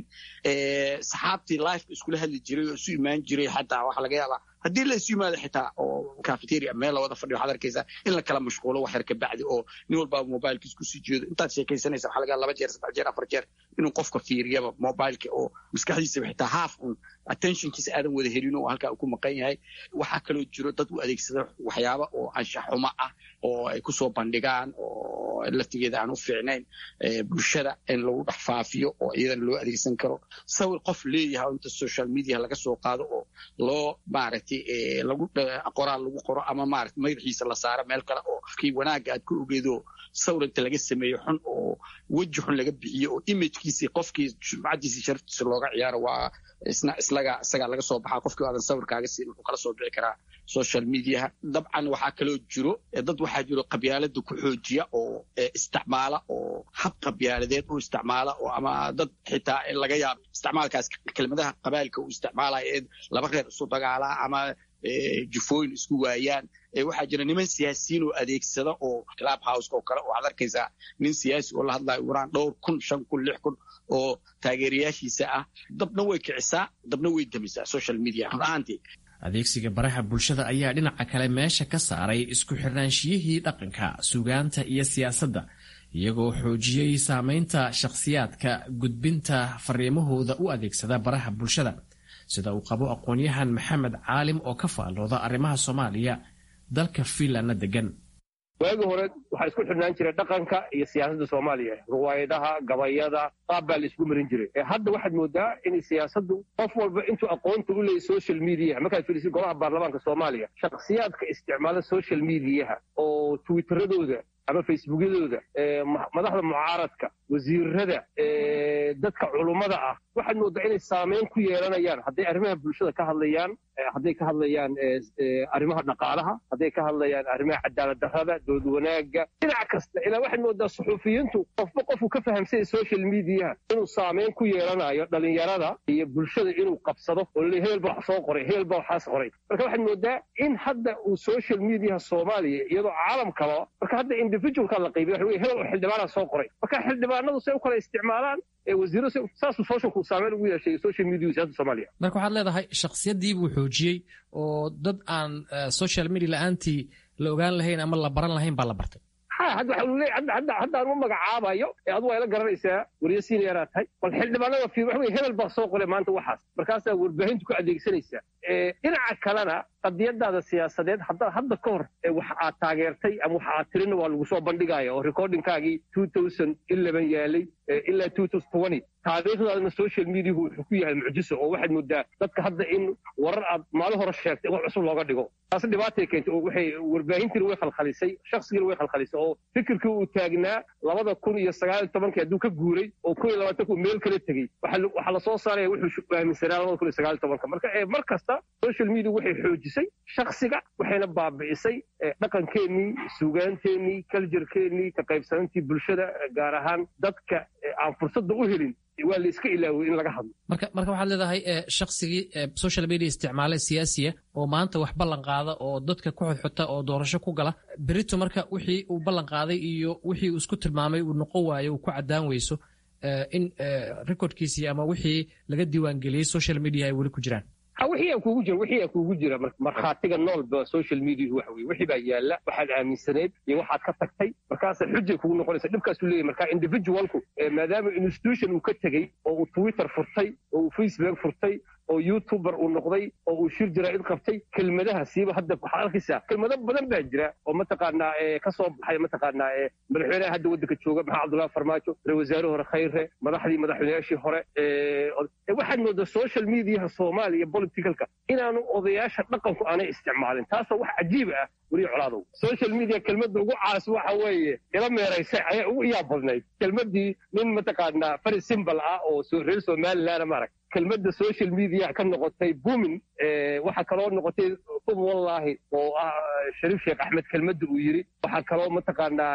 saxaabtii lifeka iskula hadli jiray oo isu imaan jiray xataa waxaa laga yaabaa haddii la isu yimaado xitaa oo cafeteria meel la wada fadhiyo waxaad arkaysaa in la kala mashquulo wax yar ka bacdi oo nin walbaa mobilkiis kusii jeedo intaad sheekaysanaysa waxaa laga yaaba laba jeer saddex jeer afar jeer inuu qofka fiiriyaba mobileka oo maskaxdiisaba xitaa half un attentionkiisa aadan wada helin oo halkaa uu ku maqan yahay waxaa kaloo jiro dad u adeegsada waxyaaba oo anshax xumo ah oo ay kusoo bandhigaan oo laftigeeda aan u fiicnayn bulshada in lagu dhex faafiyo oo iyadana loo adeegsan karo sawir qof leeyahay oo inta social media laga soo qaado oo loo maaragtay lagu qoraal lagu qoro ama maarata madaxiisa la saaro meel kale oo kii wanaagga aad ku ogeedo sawir inta laga sameeyo xun oo weji xun laga bixiyo oo imagekiisii qofkii sumcadiisii sharaftiisa looga ciyaaro waa isna islaga isagaa laga soo baxaa qofkii aadan sawirkaaga siin wuxuu kala soo bixi karaa social mediaha dabcan waxaa kaloo jiro dad waxaa jiro qabyaalada ku xoojiya oo isticmaala oo hab qabyaaladeed u isticmaala oo ama dad xitaa laga yaabo isticmaalkaas kelmadaha qabailka uu isticmaalaya ee laba reer isu dagaalaa ama jufooyin isku waayaan waxaa jira niman siyaasiyiin oo adeegsada oo club houseka oo kale oo waxaad arkaysaa nin siyaasi oo la hadlayo uraan dhowr kun shan kun lix kun oo taageerayaashiisa ah dabna way kicisaa dabna way damisaa social media run ahaantii
adeegsiga baraha bulshada ayaa dhinaca kale meesha ka saaray isku xirnaanshiyihii dhaqanka sugaanta iyo siyaasadda iyagoo xoojiyey saamaynta shakhsiyaadka gudbinta fariimahooda u adeegsada baraha bulshada sida uu qabo aqoon-yahan maxamed caalim oo ka faallooda arrimaha soomaaliya dalka fiinlandna degan
waagii hore waxaa isku xidhnaan jiray dhaqanka iyo siyaasadda soomaaliya ruwaayadaha gabayada qaab baa la isku marin jiray hadda waxaad moodaa in siyaasaddu qof walba intuu aqoonta u leeyay social mediaha markaad fiirisid golaha baarlamaanka soomaaliya shakhsiyaadka isticmaala social mediaha oo twitteradooda ama facebookyadooda madaxda mucaaradka wasiirada dadka culummada ah waxaad moodaa inay saameyn ku yeelanayaan hadday arrimaha bulshada ka hadlayaan hadday ka hadlayaan arrimaha dhaqaalaha hadday ka hadlayaan arrimaha cadaalad darrada dood wanaagga dhinac kasta ilaa waxaad moodaa suxuufiyiintu qofba qofku ka fahamsanya social mediaha inuu saameyn ku yeelanayo dhalinyarada iyo bulshada inuu qabsado oo laleey hebel ba wax soo qoray hebel ba waxaas qoray marka waxaad moodaa in hadda uu social mediaha soomaaliya iyadoo caalamkaba marka hadda individualka la qaybiya waxa wey hebel oo xildhibaana soo qoray marka xildhibaanadu say u kala isticmaalaan wasiiro saasuu socialku saameyn ugu yeeshay social media siyasada soomaaliya
marka waxaad leedahay shakhsiyadii buu xoojiyey oo dad aan social media la-aantii la ogaan lahayn ama la baran lahayn baa la bartay
ha hadda waxa uu leeyahay hadda hadda aan u magacaabayo ee adigu ay la garanaysaa wariye senior tahay bal xildhibaanada fiir waxa wey hebel baa soo qoray maanta waxaas markaasaa warbaahintu ku adeegsanaysaa dhinaca kalena qadiyadaada siyaasadeed hadda hadda ka hor wax aad taageertay ama wax aad tirina waa lagu soo bandhigaya oo recordingkaagii two thousand eleven yaalay ilaa two thousand twenty taariikhdaadana social mediahu wuxuu ku yahay mucjiso oo waxaad moodaa dadka hadda in warar aad maalin hore sheegtay wax cusub looga dhigo taas dhibaatay keentay oo waxay warbaahintiina way khalkhalisay shakhsigiina way khalkhalisay oo fikirkii uu taagnaa labada kun iyo sagaal iyo tobankii hadduu ka guuray oo kun iyo labaatanka uu meel kala tegey waxaa lasoo saaraya wuxuu aaminsanaa labada kun iyo sagaal iyo tobanka marka mar kasta social media waxay xoojisay shakhsiga waxayna baabi'isay dhaqankeennii suugaanteennii kaljarkeennii ka qaybsanantii bulshada gaar ahaan dadka aan fursadda u helin waa la iska ilaaway in laga hadlo
marka marka waxaad leedahay shaksigii social media isticmaale siyaasiya oo maanta wax ballan qaada oo dadka ku xodxota oo doorasho ku gala berito marka wixii uu ballan qaaday iyo wixii uu isku tilmaamay uu noqon waayo uu ku caddaan weyso in recordkiisii ama wixii laga diiwaangeliyey social media ay weli ku jiraan
ha wixii aa kuugu jira wixii aa kuugu jira markhaatiga noolba social mediahu waxa weye wixii baa yaalla waxaad aaminsaneed iyo waxaad ka tagtay markaasa xujay kugu noqonaysa dhibkaasuu leeyahy marka individualku maadaama institution uu ka tegey oo uu twitter furtay oo uu facebook furtay oo youtuber uu noqday oo uu shir jira id qabtay kelmadaha siiba hadda waxaa arkaysaa kelmado badan baa jira oo mataqaanaa ka soo baxay mataqaanaa madaxweynaha hadda waddanka jooga maxamed cabdullahi farmaajo ra wasaare hore khayre madaxdii madaxweynayaashii hore waxaad moodaa social mediaha soomaaliya politicalka inaanu odayaasha dhaqanku aanay isticmaalin taasoo wax cajiib ah weliya colaadow social media kelmadda ugu caas waxa weeye ila meeraysay ayaa ugu iyaa badnayd kelmaddii nin mataqaanaa fari simbal ah oo reer somalilandna maarag kelmadda social media ka noqotay bumin waxaa kaloo noqotay ub wallaahi oo ah shariif sheekh axmed kelmadda uu yidhi waxaa kaloo mataqaanaa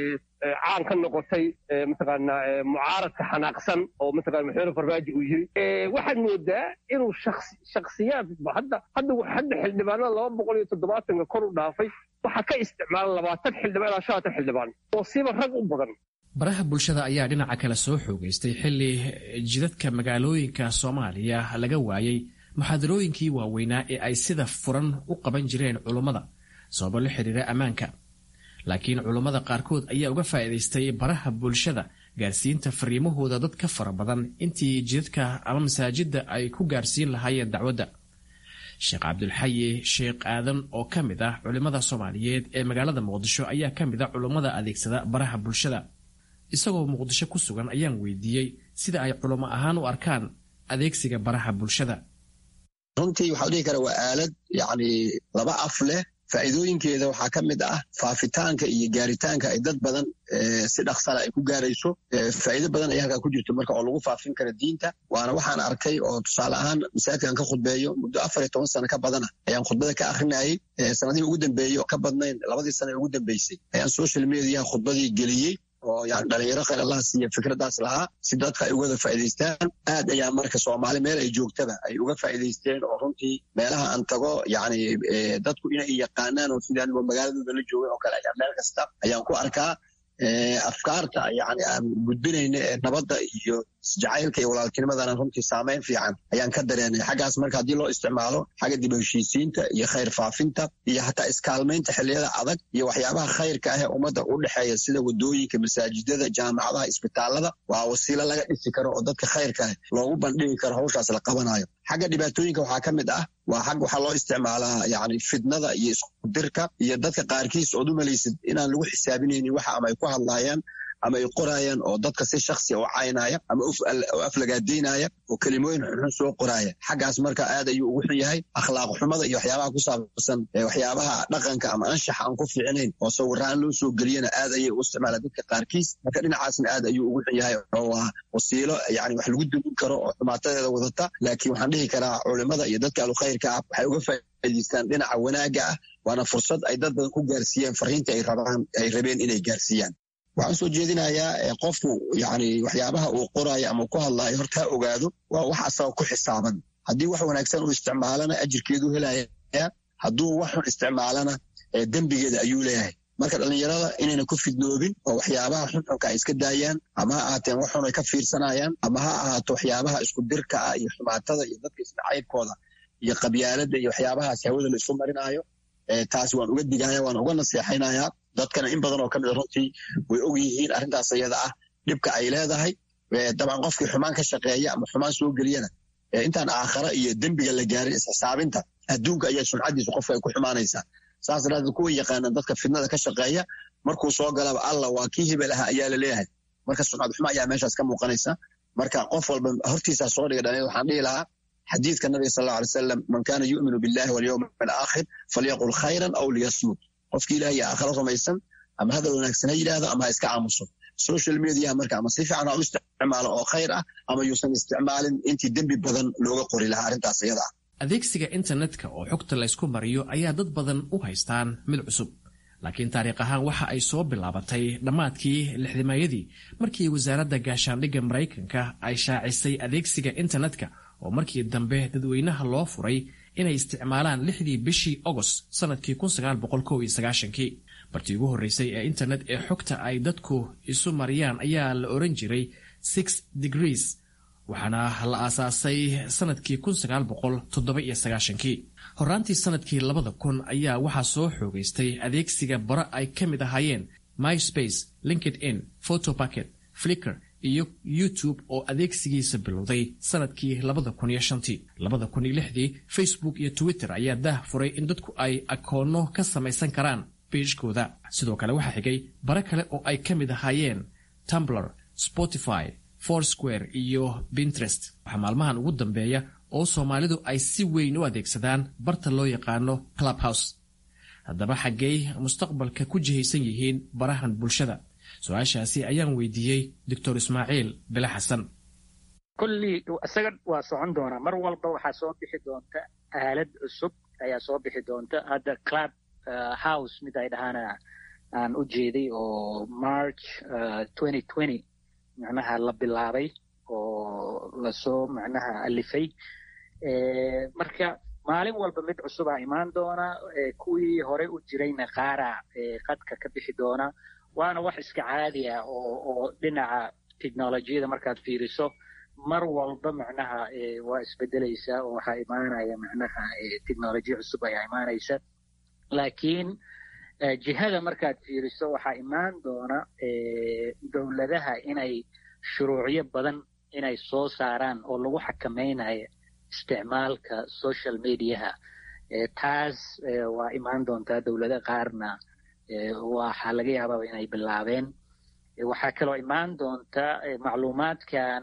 caan ka noqotay mataqaanaa mucaaradka xanaaqsan oo mataqana madaxweyne farmaajo uu yidhi waxaad moodaa inuu shaksiyaad hadda hadda hadda xildhibaanada laba boqol iyo toddobaatanka kor u dhaafay waxaa ka isticmaala labaatan xildhibaan ilaa shanatan xildhibaan oo siba rag u badan
baraha bulshada ayaa dhinaca kale soo xoogaystay xilli jidadka magaalooyinka soomaaliya laga waayey muxaadarooyinkii waaweynaa ee ay sida furan u qaban jireen culummada sababo la xiriira ammaanka laakiin culummada qaarkood ayaa uga faa'iidaystay baraha bulshada gaarsiinta fariimahooda dad ka fara badan intii jidadka ama masaajidda ay ku gaarsiin lahaayeen dacwadda sheekh cabdulxayi sheekh aadan oo ka mid ah culimmada soomaaliyeed ee magaalada muqdisho ayaa ka mid ah culummada adeegsada baraha bulshada isagoo muqdisho ku sugan ayaan weydiiyey sida ay culamo ahaan u arkaan adeegsiga baraha bulshada
runtii waxaa dhihi kara waa aalad yacni laba af leh faa'iidooyinkeeda waxaa ka mid ah faafitaanka iyo gaaritaanka ay dad badan si dhaqsala ay ku gaarayso faa'iido badan ayaa halkaa ku jirto marka oo lagu faafin kara diinta waana waxaan arkay oo tusaale ahaan masaajidkan ka khudbeeyo muddo afar iyo toban sano ka badana ayaan khudbada ka akrinayay sanadihii ugu dambeeyey oo ka badnayn labadii sano ee ugu dambeysay ayaan social mediaha khudbadii geliyey oo yani dhalinyaro khayr allah siiya fikraddaas lahaa si dadka ay ugada faa'idaystaan aad ayaa marka soomaali meel ay joogtaba ay uga faa'idaysteen oo runtii meelaha aan tago yani dadku inay yaqaanaan oo sidaan magaaladooda la joogay oo kale ayaa meel kasta ayaan ku arkaa afkaarta yani aan gudbinayna ee nabadda iyo jacaylka iyo walaaltinimadana runtii saamayn fiican ayaan ka dareenay xaggaas marka haddii loo isticmaalo xagga dib heshiisiinta iyo khayr faafinta iyo hataa iskaalmaynta xilliyada adag iyo waxyaabaha khayrka ah ee ummadda u dhexeeya sida wadooyinka masaajidada jaamacadaha isbitaalada waa wasiilo laga dhisi karo oo dadka khayrka ah loogu bandhigi karo hawshaas la qabanayo xagga dhibaatooyinka waxaa ka mid ah waa xag waxaa loo isticmaalaa yani fidnada iyo iskudirka iyo dadka qaarkiis ood u malaysid inaan lagu xisaabinaynin waxa ama ay ku hadlaayaan ama ay qoraayaan oo dadka si shaksiya u caynaya ama u aflagaadaynaya oo kelimooyin xunxun soo qoraaya xaggaas marka aad ayuu ugu xun yahay akhlaaq xumada iyo waxyaabaha ku saabsan waxyaabaha dhaqanka ama anshaxa aan ku fiicnayn oo sawiraan loo soo geliyana aad ayay u isticmaalaan dadka qaarkiis marka dhinacaasna aad ayuu ugu xun yahay oo waa wasiilo yani wax lagu dumin karo oo xumaatadeeda wadata laakiin waxaan dhihi karaa culimada iyo dadka alukhayrka ah waxay uga faa'idaystaan dhinaca wanaagga ah waana fursad ay dad badan ku gaarsiiyaan fariinta ay rabaan ay rabeen inay gaarsiiyaan waxaan soo jeedinayaa qofku yani waxyaabaha uu qoraayo ama ku hadlaayo horta ha ogaado waa wax asaga ku xisaaban haddii wax wanaagsan uu isticmaalana ajirkeedu helaya hadduu wax xun isticmaalana dembigeeda ayuu leeyahay marka dhallinyarada inayna ku fidnoobin oo waxyaabaha xunxunka ay iska daayaan ama ha ahaateen wax xun ay ka fiirsanayaan ama ha ahaato waxyaabaha isku dirka ah iyo xumaatada iyo dadka isnacaybkooda iyo qabyaaladda iyo waxyaabahaas hawada la isu marinaayo taas waan uga digaya waan uga naseexaynayaa dadkana in badan oo ka mida runtii way og yihiin arrintaas ayada ah dhibka ay leedahay dabcan qofkii xumaan ka shaqeeya ama xumaan soo geliyana intaan aakhara iyo dembiga la gaarin isxisaabinta adduunka ayaa sumcaddiisa qofka ay ku xumaanaysaa saas daraadeed kuwa yaqaanaan dadka fidnada ka shaqeeya markuu soo galaba allah waa kii hebel ahaa ayaa la leeyahay marka sumcad xumo ayaa meeshaas ka muuqanaysa marka qof walba hortiisaa soo dhiga dhaliyad waxaan dhihi lahaa xadiidka nabiga sal alla alay salam man kaana yu'minu billahi walyowmi alaakhir falyaqul khayran aw liyasmut qofkii ilaah iyo aakhira rumaysan ama hadal wanaagsan ha yidhaahdo ama ha iska aamuso social mediaha marka ama si fiican ha u isticmaalo oo khayr ah ama yuusan isticmaalin intii dembi badan looga qori lahaa arrintaas iyada ah
adeegsiga internetka oo xogta laysku mariyo ayaa dad badan u haystaan mid cusub laakiin taariikh ahaan waxa ay soo bilaabatay dhammaadkii lixdimaayadii markii wasaaradda gaashaandhigga maraykanka ay shaacisay adeegsiga internetka oo markii dambe dadweynaha loo furay inay isticmaalaan lixdii bishii agost sannadkii kii bartii ugu horreysay ee internet ee xogta ay dadku isu mariyaan ayaa la oran jiray six degrees waxaana la aasaasay sannadkii kii horraantii sannadkii labada kun ayaa waxaa soo xoogaystay adeegsiga bara ay ka mid ahaayeen myspace linked in photobacket flicker iyo youtube oo adeegsigiisa bilowday sanadkii labada kun iyo shantii labada kun iyo lixdii facebook iyo twitter ayaa daah furay in dadku ay akoonno ka samaysan karaan beijkooda sidoo kale waxaa xigay bare kale oo ay ka mid ahaayeen tumbler spotify foursquare iyo pinterest waxaa maalmahan ugu dambeeya oo soomaalidu ay si weyn u adeegsadaan barta loo yaqaano clubhouse haddaba xaggey mustaqbalka ku jihaysan yihiin barahan bulshada su-aashaasi ayaan weydiiyey doctor ismaaciil bile xasan
kollii isaga waa socon doonaa mar walba waxaa soo bixi doonta aalad cusub ayaa soo bixi doonta hadda club house mid ay dhahaana aan u jeeday oo march twenty twenty macnaha la bilaabay oo lasoo macnaha alifay marka maalin walba mid cusubaa imaan doona kuwii hore u jirayna qaara qadka ka bixi doona waana wax iska caadi ah oo oo dhinaca technolojiyada markaad fiiriso mar walba macnaha waa isbedelaysaa oo waxaa imaanaya macnaha technolojiya cusub ayaa imaanaysa laakiin jihada markaad fiiriso waxaa imaan doona dowladaha inay shuruucyo badan inay soo saaraan oo lagu xakamaynayo isticmaalka social mediaha taas waa imaan doontaa dowlado qaarna waxaa laga yaabaa inay bilaabeen waxaa kaloo imaan doonta macluumaadkan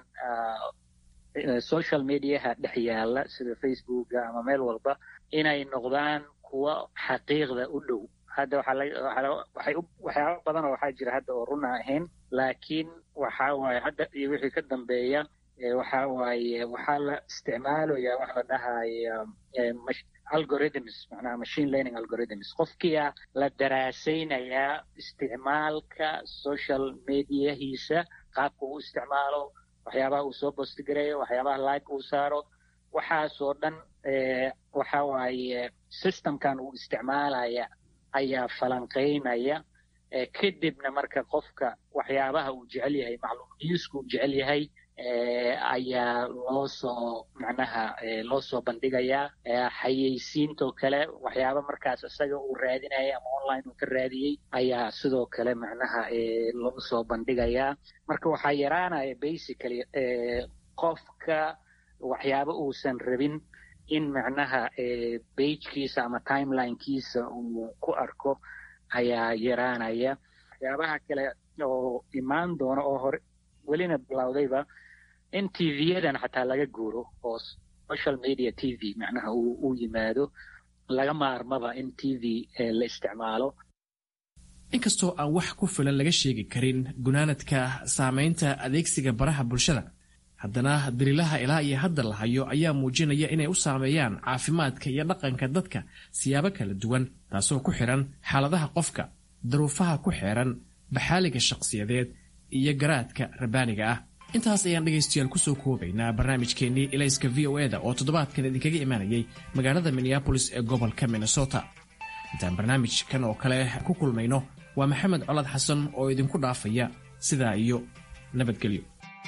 social mediaha dhex yaala sida facebooka ama meel walba inay noqdaan kuwa xaqiiqda u dhow hadda waxyaaba badan oo waxaa jira hadda oo runa ahayn laakiin waxa waaye hadda iyo wixii ka dambeeya waxa waaye waxaa la isticmaalaya wax la dhahaya algorithms macnaha machine learning algorithms qofkia la daraasaynayaa isticmaalka social mediahiisa qaabka uu isticmaalo waxyaabaha uu soo bostigareeyo waxyaabaha like uu saaro waxaasoo dhan waxa waaye systemkan uu isticmaalaya ayaa falanqaynaya kadibna marka qofka waxyaabaha uu jecel yahay macluum newska uu jecel yahay ayaa loo soo macnaha loo soo bandhigayaa xayeysiintoo kale waxyaaba markaas isaga uu raadinaya ama online uu ka raadiyey ayaa sidoo kale macnaha loo soo bandhigayaa marka waxaa yaraanaya basically qofka waxyaaba uusan rabin in macnaha bagekiisa ama timelinekiisa uu ku arko ayaa yaraanaya waxyaabaha kale oo imaan doona oo hore welina bilowdayba in tv-yadan xataa laga guuro oo social media t v macnaha uu yimaado laga maarmaba in t v la isticmaalo
inkastoo aan wax ku filan laga sheegi karin gunaanadka saamaynta adeegsiga baraha bulshada haddana daliilaha ilaa iyo hadda la hayo ayaa muujinaya inay u saameeyaan caafimaadka iyo dhaqanka dadka siyaabo kala duwan taasoo ku xidhan xaaladaha qofka daruufaha ku xeeran baxaaliga shakhsiyadeed iyo garaadka rabbaaniga ah intaas ayaan dhegaystayaal kusoo koobaynaa barnaamijkeennii ilayska v o eda oo toddobaadkan idinkaga imaanayay magaalada minneabolis ee gobolka minnesota intaan barnaamijkan oo kale ku kulmayno waa maxamed colad xasan oo idinku dhaafaya sidaa iyo nabadgelyo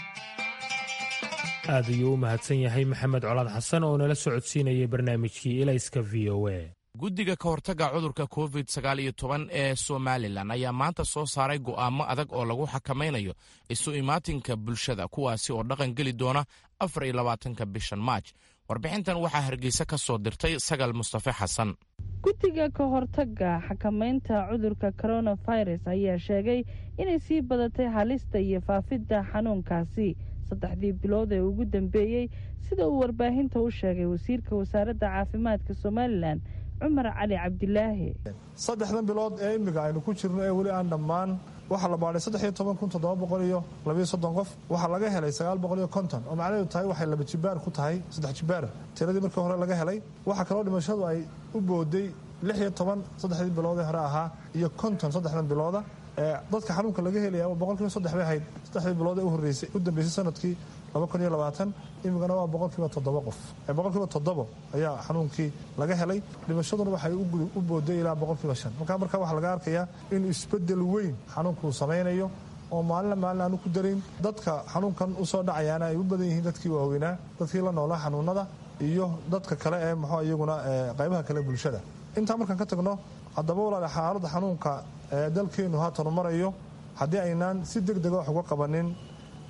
aad ayuu u mahadsan yahay maxamed colaad xasan oo nala socodsiinayay barnaamijkii ilayska v o e
guddiga ka hortagga cudurka covid sagaal iyo toban ee somalilan ayaa maanta soo saaray go'aamo adag oo lagu xakamaynayo isu imaatinka bulshada kuwaasi oo dhaqan geli doona afar iyo labaatanka bishan maaj warbixintan waxaa hargeysa ka soo dirtay sagal mustafe xasan
guddiga ka hortagga xakamaynta cudurka coronavirus ayaa sheegay inay sii badatay halista iyo faafidda xanuunkaasi saddexdii bilood ee ugu dambeeyey sida uu warbaahinta u sheegay wasiirka wasaaradda caafimaadka somalilan cumar cali cabdilaahi
saddexdan bilood ee imika aynu ku jirno ee weli aan dhammaan waxaa la baadhay saddex iyo toban kun toddoba boqol iyo labayo soddon qof waxaa laga helay sagaal boqol iyo konton oo macnaheedu tahay waxay laba jibaar ku tahay saddex jibaar tiradii markii hore laga helay waxaa kaloo dhimashadu ay u booday lix iyo toban saddexdii bilood ee hore ahaa iyo konton saddexdan bilooda dadka xanuunka laga helaya boqolkiiba saddex bay ahayd saddexdii bilood ee u horreysay u dambeysay sanadkii laba kun iyo labaatan imikana waa boqolkiiba toddoba qof boqolkiiba toddobo ayaa xanuunkii laga helay dhimashaduna waxay u booday ilaa boqolkiiba shan markaa markaa waxaa laga arkayaa inuu isbedel weyn xanuunkuu samaynayo oo maalina maalin aanu ku darin dadka xanuunkan usoo dhacayaana ay u badan yihiin dadkii waaweynaa dadkii la noolaa xanuunada iyo dadka kale ee muxuu iyaguna qaybaha kale bulshada intaa markaan ka tagno haddaba walaale xaaladda xanuunka ee dalkeennu haatan marayo haddii aynaan si deg dega wax uga qabanin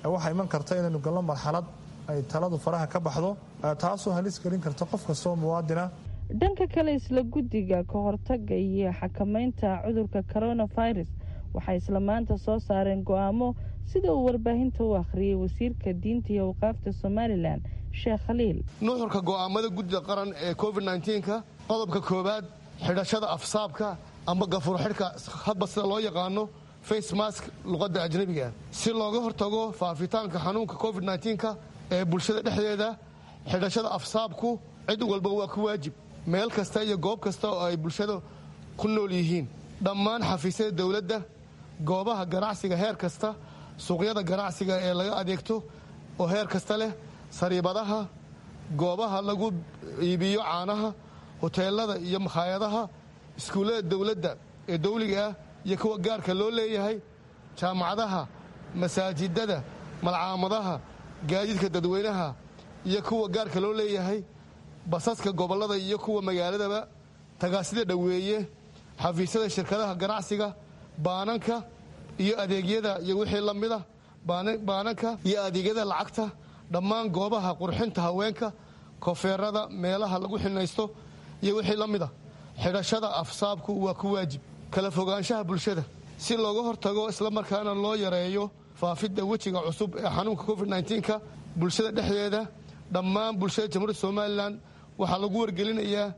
waxaa iman karta inaynu galno marxalad ay taladu faraha ka baxdo taasoo halis gelin karta qof kastoo muwaadina
dhanka kale isla guddiga ka hortaga iyo xakamaynta cudurka coronavirus waxay isla maanta soo saareen go-aamo sida uu warbaahinta u akhriyey wasiirka diinta iyo awqaafta somalilan sheekh khaliil
nuxurka go'aamada guddida qaran ee covid nka qodobka koowaad xidhashada afsaabka amba gafuur xidhka hadba sida loo yaqaano face mask luqadda ajnabiga si looga hortago faafitaanka xanuunka covid nka ee bulshada dhexdeeda xidhashada afsaabku cid walba waa ku waajib meel kasta iyo goob kasta oo ay bulshada ku nool yihiin dhammaan xafiisyada dowladda goobaha ganacsiga heer kasta suuqyada ganacsiga ee laga adeegto oo heer kasta leh sariibadaha goobaha lagu iibiyo caanaha hoteelada iyo makhaayadaha iskuullada dowladda ee dawliga ah iyo kuwa gaarka loo leeyahay jaamacadaha masaajidada malcaamadaha gaadiidka dadweynaha iyo kuwa gaarka loo leeyahay basaska gobollada iyo kuwa magaaladaba tagaasida dhoweeye xafiisyada shirkadaha ganacsiga baananka iyo adeegyada iyo wixii la mida baananka iyo adeegyada lacagta dhammaan goobaha qurxinta haweenka kofeerada meelaha lagu xinaysto iyo wixii la mida xidhashada afsaabku waa ku waajib kala fogaanshaha bulshada si looga hortago islamarkaana loo yareeyo faafidda wejiga cusub ee xanuunka covid nka bulshada dhexdeeda dhammaan bulshada jamhuuriyadda somalilan waxaa lagu wargelinayaa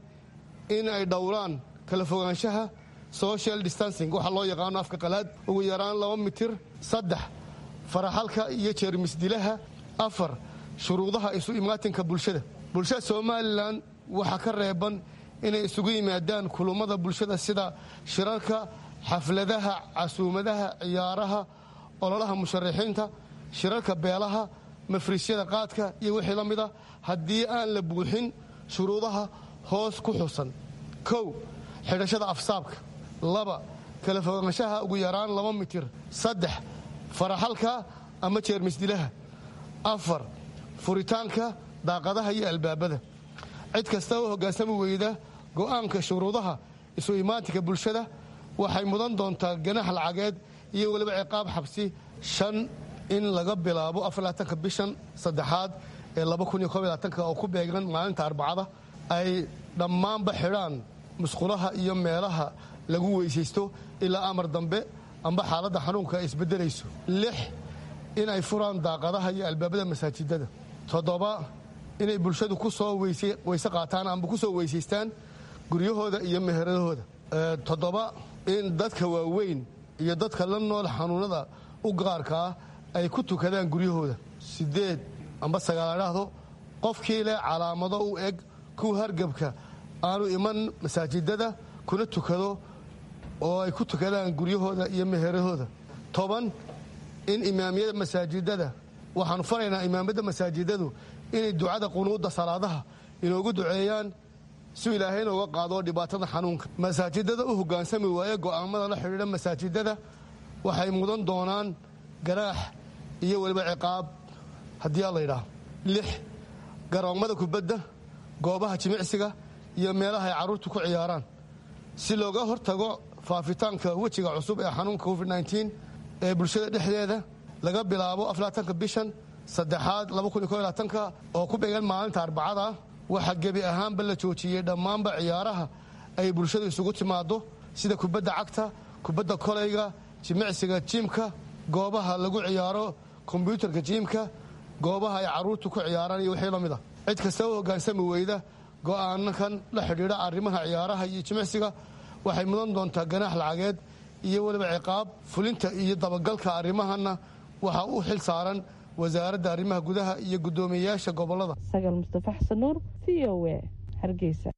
in ay dhowraan kala fogaanshaha social distancing waxaa loo yaqaano afka qalaad ugu yaraan laba mitir saddex faraxalka iyo jeermisdilaha afar shuruudaha isu imaatinka bulshada bulshada somalilan waxaa ka reeban inay isugu yimaadaan kulummada bulshada sida shirarka xafladaha casuumadaha ciyaaraha ololaha musharaxiinta shirarka beelaha mafriisyada qaadka iyo wixii la mida haddii aan la buuxin shuruudaha hoos ku xusan kow xidhashada afsaabka laba kala fogaanshaha ugu yaraan laba mitir saddex faraxalka ama jeermisdilaha afar furitaanka daaqadaha iyo albaabada cid kasta oo hoggaansami weyda go'aanka shuruudaha isu imaatinka bulshada waxay mudan doontaa ganax lacageed iyo weliba ciqaab xabsi shan in laga bilaabo afarlaatanka bishan saddexaad ee oo ku beegan maalinta arbacada ay dhammaanba xidhaan musqulaha iyo meelaha lagu weysaysto ilaa amar dambe amba xaaladda xanuunka ay isbedelayso lix inay furaan daaqadaha iyo albaabada masaajidada toddoba inay bulshadu ku soo weyse qaataan amba ku soo weysaystaan guryahooda iyo meheradahooda toddoba in dadka waaweyn iyo dadka la nool xanuunada u gaarka ah ay ku tukadaan guryahooda sideed amba sagaaladhaahdo qofkii leh calaamado u eg kuwa hargebka aanu iman masaajidada kuna tukado oo ay ku tukadaan guryahooda iyo meheradooda toban in imaamiyada masaajidada waxaanu faraynaa imaamada masaajidadu inay ducada qunuudda salaadaha inoogu duceeyaan si ilaahay inooga qaado dhibaatada xanuunka masaajidada u hoggaansami waaye go'aamada la xidhiidha masaajidada waxay mudan doonaan ganaax iyo weliba ciqaab haddii a laydhaah lix garoommada kubadda goobaha jimicsiga iyo meelaha ay carruurtu ku ciyaaraan si looga hortago faafitaanka wejiga cusub ee xanuunka covid ee bulshada dhexdeeda laga bilaabo aflaatanka bishan saddexaad oo ku beegan maalinta arbacada waxaa gebi ahaanba la joojiyey dhammaanba ciyaaraha ay bulshadu isugu timaado sida kubadda cagta kubadda kolayga jimicsiga jiimka goobaha lagu ciyaaro kombyuutarka jiimka goobaha ay carruurtu ku ciyaaraan iyo wixii la mid a cid kasta u hoggaansami weyda go'aanakan la xidhiidha arrimaha ciyaaraha iyo jimicsiga waxay mudan doontaa ganaax lacageed iyo weliba ciqaab fulinta iyo dabagalka arrimahanna waxaa u xil saaran wasaaradda arrimaha gudaha iyo guddoomiyeyaasha gobolada
sagal mustafa xasan nuur v o e hargeysa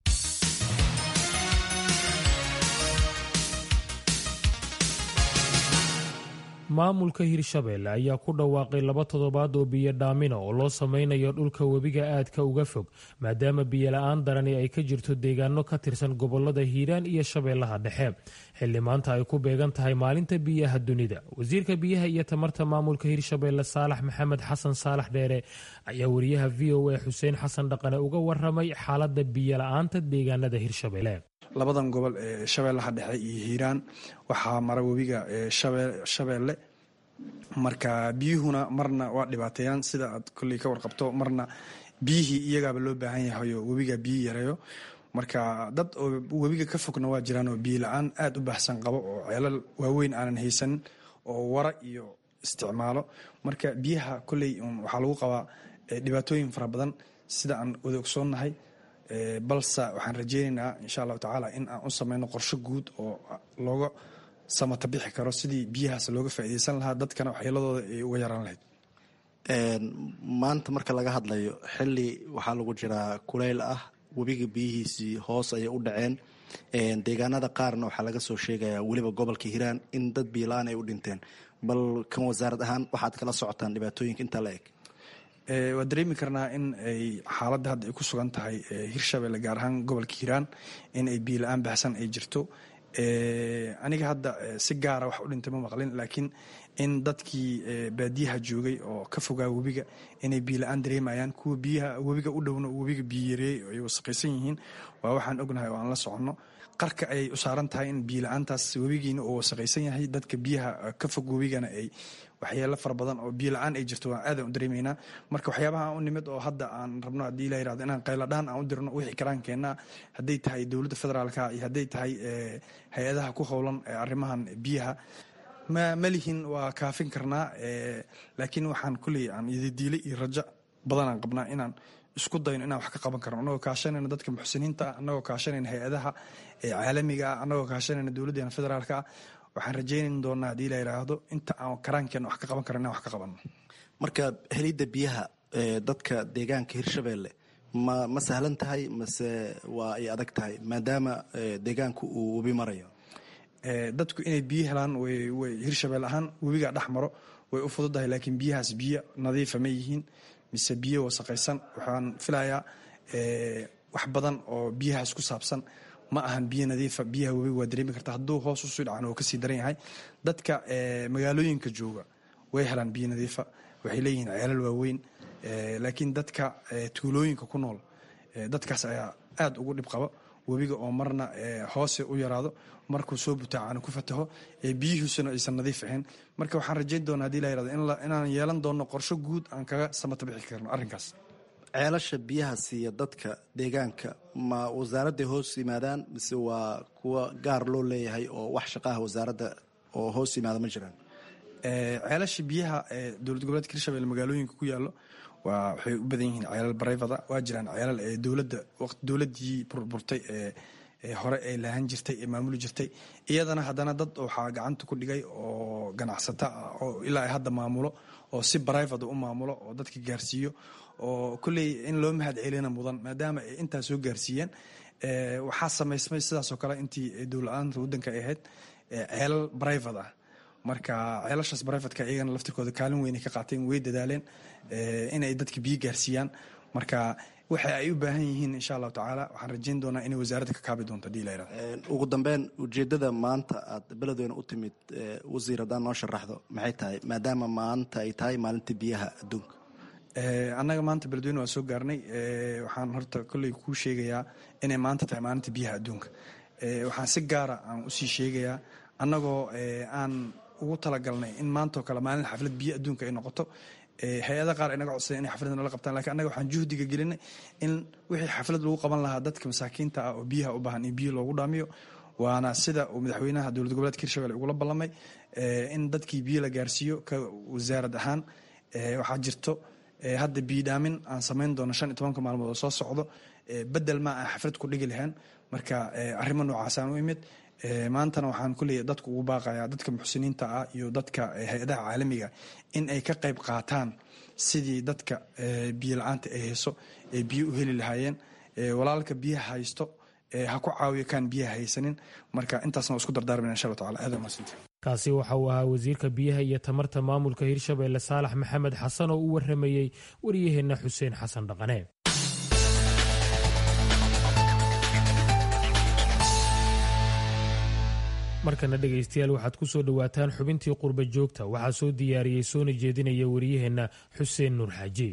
maamulka hirshabeelle ayaa ku dhawaaqay laba toddobaad oo biyo dhaamina oo loo sameynayo dhulka webiga aadka uga fog maadaama biyola-aan darani ay ka jirto deegaano ka tirsan gobolada hiiraan iyo shabeellaha dhexe xilli maanta ay ku beegan tahay maalinta biyaha dunida wasiirka biyaha iyo tamarta maamulka hirshabeelle saalax maxamed xasan saalax dheere ayaa wariyaha v o a xuseen xasan dhaqane uga waramay xaalada biyola-aanta deegaanada hirshabeelle
labadan gobol ee shabeellaha dhexe iyo hiiraan waxaa mara webiga shabeelle marka biyuhuna marna waa dhibaateeyaan sida aad kolley ka warqabto marna biyihii iyagaaba loo baahan yahay oo webiga biyi yareeyo marka dad oo webiga ka fogna waa jiraan oo biyo la-aan aada u baahsan qabo oo ceelal waaweyn aanan haysanin oo wara iyo isticmaalo marka biyaha kolley waxaa lagu qabaa dhibaatooyin fara badan sida aan wada ogsoonnahay balse waxaan rajeynaynaa insha allahu tacaala in aan u sameyno qorsho guud oo looga samata bixi karo sidii biyahaas looga faa'iideysan lahaa dadkana waxyeeladooda ay uga yaraan lahayd
maanta marka laga hadlayo xili waxaa lagu jiraa kuleyl ah webiga biyihiisii hoos ayay u dhaceen deegaanada qaarna waxaa laga soo sheegayaa weliba gobolka hiiraan in dad biyola-aan ay u dhinteen bal kan wasaarad ahaan waxaad kala socotaan dhibaatooyinka intaa la eg
waa dareemi karnaa in ay xaaladda hadda ay ku sugan tahay hirshabelle gaar ahaan gobolka hiiraan in ay biyo la-aan baxsan ay jirto aniga hadda si gaara wax u dhintay ma maqlin laakiin in dadkii baadiyaha joogay oo ka fogaa webiga inay biyo la-aan dareemayaan kuwa biyaha webiga u dhowna webiga biyo yareeyey ay wasaqaysan yihiin waa waxaan ognahay oo aan la soconno qarka ayay u saaran tahay in biyo la-aantaas webigiina uu wasaqaysan yahay dadka biyaha ka fog webigana ay waxyeelo fara badan oo biyo la-aan ay jirto waan aadan u dareemaynaa marka waxyaabaha aan u nimid oo hadda aan rabno haddii la yirahdo inaan qayladhaan aan u dirno wixii karaan keennaa hadday tahay dowladda federaalka iyo hadday tahay hay-adaha ku howlan arrimahan biyaha ma malihin waa kaafin karnaa laakiin waxaan kulley aan ididiile iyo rajo badanaan qabnaa inaan isku dayno inaan wax ka qaban karno annagoo kaashanayna dadka muxsiniinta ah annagoo kaashanayna hay-adaha caalamiga ah annagoo kaashanayna dowladdeena federaalka ah waxaan rajaynan doonaa haddii la yidhaahdo inta aan karaankeenna wax ka qaban karno inaan wax ka qabanno
marka helidda biyaha dadka deegaanka hirshabelle ma ma sahlan tahay mase waa ay adag tahay maadaama deegaanku uu webi marayo
dadku inay biyo helaan way hirshabelle ahaan webigaa dhex maro way u fududahay laakiin biyahaas biyo nadiifa ma yihiin mise biyo wasaqaysan waxaan filayaa wax badan oo biyahaas ku saabsan ma ahan biyo nadiifa biyaha webiga waa dareemi karta hadduu hoos usii dhacan oo kasii daran yahay dadka magaalooyinka jooga way helaan biyo nadiifa waxay leeyihiin ceelal waaweyn laakiin dadka tuulooyinka ku nool dadkaas ayaa aada ugu dhib qaba webiga oo marna hoose u yaraado markuu soo butaacana ku fataho biyihiisuna aysan nadiif ahayn marka waxaan rajayn doonaa hadii la yirahdo inaan yeelan doono qorsho guud aan kaga samata bixi karno arrinkaas
ceelasha biyaha siiya dadka deegaanka ma wasaaradday hoos yimaadaan mise waa kuwa gaar loo leeyahay oo wax shaqaha wasaaradda oo hoos yimaada ma jiraan
ceelasha biyaha dowlad goboleedka hirshabelle magaalooyinka ku yaallo waa waxay u badan yihiin ceelal barayfada waa jiraan ceelal ee dowladda dowladdii burburtay ee hore ee lahan jirtay ee maamuli jirtay iyadana haddana dad waxaa gacanta ku dhigay oo ganacsata ah oo ilaa ay hadda maamulo oo si barayfada u maamulo oo dadka gaarsiiyo oo kolley in loo mahad celina mudan maadaama ay intaa soo gaarsiiyeen waxaa samaysmay sidaasoo kale intii dowla-aanta waddanka ay ahayd ceelal barayfad ah marka ceelashaas barayfadka iyagana laftirkooda kaalin weyn ay ka qaateen way dadaaleen inay dadka biyo gaarsiiyaan marka waxa ay u baahan yihiin insha allahu tacaala waxaan rajayn doonaa inay wasaaradda ka kaabi doonto hadii la yirahdo
ugu dambeyn ujeeddada maanta aad beledweyne u timid wasiir haddaan noo sharaxdo maxay tahay maadaama maanta ay tahay maalinta biyaha adduunka
annaga maanta beledweyne waa soo gaarnay waxaan horta kolley kuu sheegayaa inay maanta tahay maalinta biyaha adduunka waxaan si gaara aan usii sheegayaa annagoo aan ugu talagalnay in maantao kale maalin xaflad biyo adduunka ay noqoto hay-ada qaar inaga codsaday inay xaflad nala qabtaan lakin annaga waxaan juhdiga gelinay in wixii xaflad lagu qaban lahaa dadka masaakiinta ah oo biyaha u baahan in biyo loogu dhaamiyo waana sida uu madaxweynaha dowlad goboleedka hirshabelle ugula ballamay in dadkii biyo la gaarsiiyo ka wasaarad ahaan waxaa jirto hadda biyo dhaamin aan samayn doono shan iyo tobanka maalmood oo soo socdo bedel ma aan xaflad ku dhigi lahayn marka arrimo noocaasaan u imid maantana waxaan kuleeyahy dadku ugu baaqayaa dadka muxsiniinta ah iyo dadka hay-adaha caalamiga in ay ka qayb qaataan sidii dadka biyo la-aanta ay hayso ay biyo u heli lahaayeen walaalka biyaha haysto ha ku caawiyo kaan biyaha haysanin marka intaasna waa isku dardaarmana insha allah tacala aad mahadsanti
kaasi waxa uu ahaa wasiirka biyaha iyo tamarta maamulka hirshabelle saalax maxamed xasan oo u waramayey waryaheenna xuseen xasan dhaqane markana dhegaystayaal waxaad ku soo dhowaataan xubintii qurba joogta waxaa soo diyaariyey soona jeedinaya waryaheenna xuseen nuur xaaji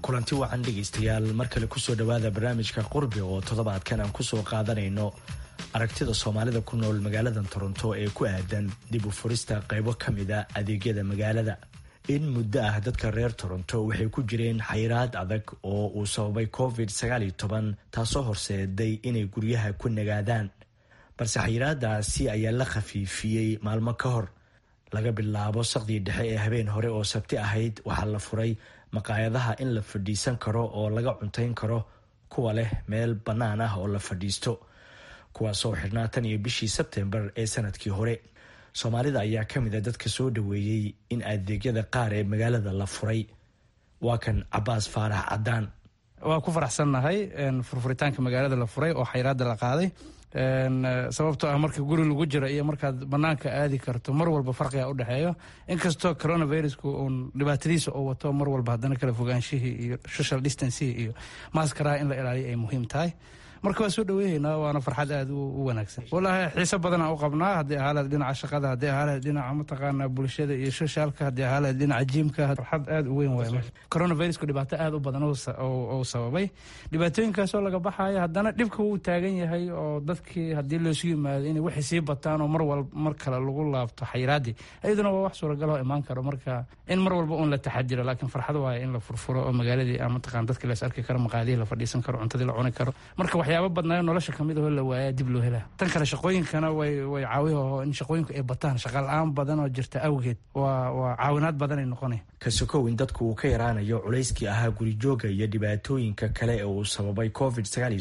kulanti wacan dhegaystayaal mar kale kusoo dhowaada barnaamijka qurbi oo toddobaadkan aan kusoo qaadanayno aragtida soomaalida ku nool magaalada toronto ee ku aadan dib u furista qaybo ka mid a adeegyada magaalada in muddo ah dadka reer toronto waxay ku jireen xayiraad adag oo uu sababay covid taasoo horseeday inay guryaha ku nagaadaan balse xayiraadaasi ayaa la khafiifiyey maalmo ka hor laga bilaabo saqdii dhexe ee habeen hore oo sabti ahayd waxaa la furay maqaayadaha in la fadhiisan karo oo laga cuntayn karo kuwa leh meel bannaan ah oo la fadhiisto kuwaasoo xidhnaa tan iyo bishii sebtembar ee sanadkii hore soomaalida ayaa ka mid a dadka soo dhoweeyey in adeegyada qaar ee magaalada la furay waa kan cabaas faarax cadaan
waa ku faraxsannahay furfuritaanka magaalada la furay oo xayraada la qaaday sababtoo ah marka guri lagu jiro iyo markaad banaanka aadi karto mar walba farqiga udhexeeyo inkastoo coronavirusku uun dhibaatadiisa oo wato mar walba haddana kala fogaanshihii iyo social distancihii iyo maskaraha in la ilaaliyo ay muhiim tahay marka waa soo dhaweeyeynaa waana farxad aada u wanaagsan wallaahi xiise badanaa u qabnaa haddii ahaaleed dhinaca shaqada haddii ahaaleed dhinaca mataqaanaa bulshada iyo soshaalka haddii ahaaleed dhinaca jiimka farxad aada u weyn waay coronavirusku dhibaato aada u badan oo sababay dhibaatooyinkaasoo laga baxayo haddana dhibka wuu taagan yahay oo dadkii haddii loosu yimaado inay waxay sii bataan oo mar walba mar kale lagu laabto xayiraadii iyaduna waa wax suuragal oo imaan karo marka in mar walba uun la taxadiro laakiin farxad waaye in la furfuro oo magaaladii mataqaan dadkii las arki karo maqaadihii la fadhiisan karo cuntadii la cuni karo marka waxyaaba badnaayo nolosha kamid ahoo la waayaa dib loo helaa tan kale shaqooyinkana way way caawiyaho in shaqooyinku ay bataan shaqa la-aan badan oo jirta awgeed waa waa caawinaad badan ay noqonay
ka sokow in dadku uu ka yaraanayo culayskii ahaa gurijooga iyo dhibaatooyinka kale ee uu sababay covid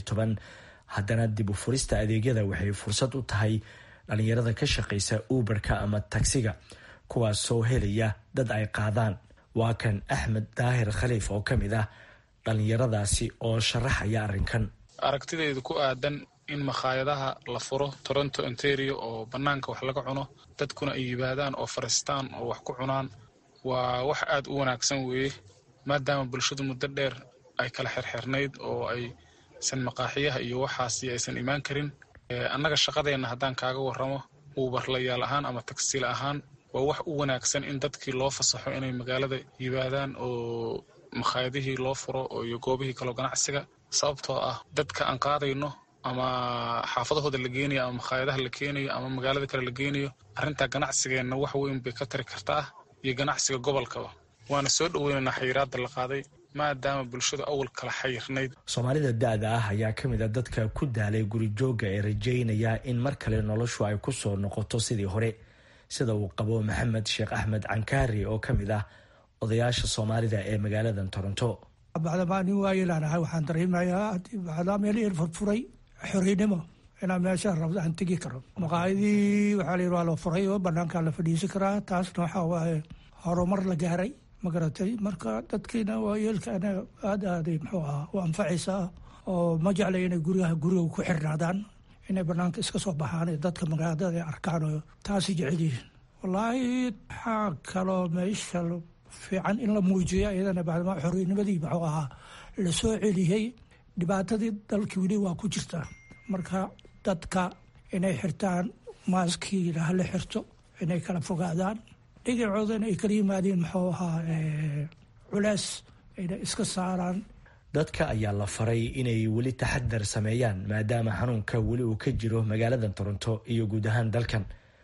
haddana dib u furista adeegyada waxay fursad u tahay dhalinyarada ka shaqaysa uberka ama tagsiga kuwaasoo helaya dad ay qaadaan waa kan axmed daahir khaliif oo ka mid ah dhalinyaradaasi oo sharaxaya arrinkan
aragtideedu ku aadan in makhaayadaha la furo toronto ontario oo bannaanka wax laga cuno dadkuna ay yimaadaan oo fariistaan oo wax ku cunaan waa wax aad u wanaagsan weeye maadaama bulshadu muddo dheer ay kala xirxirnayd oo aysan maqaaxiyaha iyo waxaasi aysan imaan karin annaga shaqadeenna haddaan kaaga warramo uubarlayaal ahaan ama tagsiil ahaan waa wax u wanaagsan in dadkii loo fasaxo inay magaalada yimaadaan oo makhaayadihii loo furo iyo goobihii kaloo ganacsiga sababtoo ah dadka aan qaadayno ama xaafadahooda la geenayo ama makhaayadaha la keenayo ama magaalada kale la geenayo arrintaa ganacsigeenna wax weyn bay ka tari kartaa iyo ganacsiga gobolkaba waana soo dhoweynaynaa xayiraadda la qaaday maadaama bulshadu awal kala xayirnayd
soomaalida da-da ah ayaa ka mid a dadka ku daalay gurijooga ee rajeynaya in mar kale noloshu ay ku soo noqoto sidii hore sida uu qabo maxamed sheekh axmed cankaari oo ka mid ah odayaasha soomaalida ee magaalada toronto
bacdamaa nin waayeelaanahay waxaan dareemayaa bacdaa meelihii furfuray xoriynimo inaan meesha rabdo aan tegi karo maqaayadii waxaa layidhi waa la furay oo banaankaa la fadhiisan karaa taasna waxaa waaye horumar la gaaray ma garatay marka dadkiina waayeelkaana aada aaday muxuu ahaa u anfacaysaa oo ma jeclay inay guryaha guriga ku xirnaadaan inay banaanka iska soo baxaan ee dadka magaalada ay arkaan oo taasi jecel yihiin wallaahi waxaa kaloo meesha fiican in la muujiyo iyadana bacdamaa xoriynimadii muxuu ahaa la soo celiyey dhibaatadii dalkii weli waa ku jirtaa marka dadka inay xirtaan maaskiina hala xirto inay kala fogaadaan dhigacoodan ay kala yimaadeen muxuu ahaa culees ayna iska saaraan
dadka ayaa la faray inay weli taxadar sameeyaan maadaama xanuunka weli uu ka jiro magaalada toronto iyo guud ahaan dalkan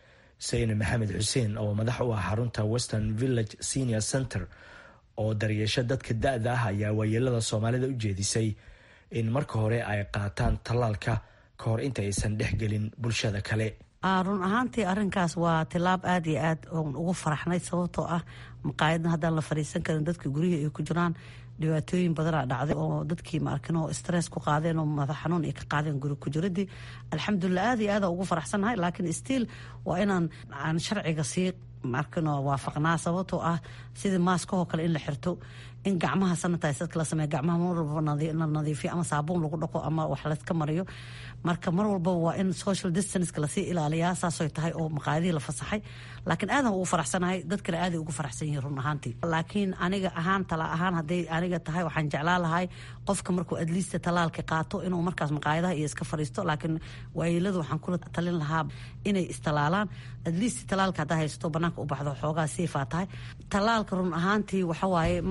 sayne maxamed xuseen oo madax u ah xarunta western village senior center oo daryeesho dadka da-da ah ayaa waayeelada soomaalida u jeedisay in marka hore ay qaataan tallaalka ka hor inta aysan dhexgelin bulshada kale
run ahaantii arinkaas waa tilaab aada iyo aad oon ugu faraxnay sababtoo ah maqaayadan haddaan la fadhiisan karin dadka guryihii ay ku jiraan dhibaatooyin badanaa dhacday oo dadkii maarkin oo stress ku qaadeen oo madax xanuun ay ka qaadeen guri ku jiradii alxamdulilah aad iyo aada ugu faraxsannahay laakiin stiil waa inaan aan sharciga sii markinoo waafaqnaa sababtoo ah sidii maaskahoo kale in la xirto in gacmaha sanitizedka la sameeyo gacmaha mar walbaba la nadiifiyo ama saabuun lagu dhaqo ama wax layska mariyo marka mar walbaba waa in social distanceka lasii ilaaliyaa saasoy tahay oo maqaayadihii la fasaxay laakiin aadan ugu faraxsanahay dadkana aaday ugu faraxsan yihiin run ahaantii laakiin aniga ahaan tala ahaan hadday aniga tahay waxaan jeclaa lahay qofka markuu adliista talaalka qaato inuu markaas maqaayadaha iyo iska fariisto laakiin waayeeladu waxaan kula talin lahaa inay istalaalaan adliista talaalka haddaa haysato banaanka u baxdo xoogaa siifaa tahay talaalka run ahaantii waxawaaye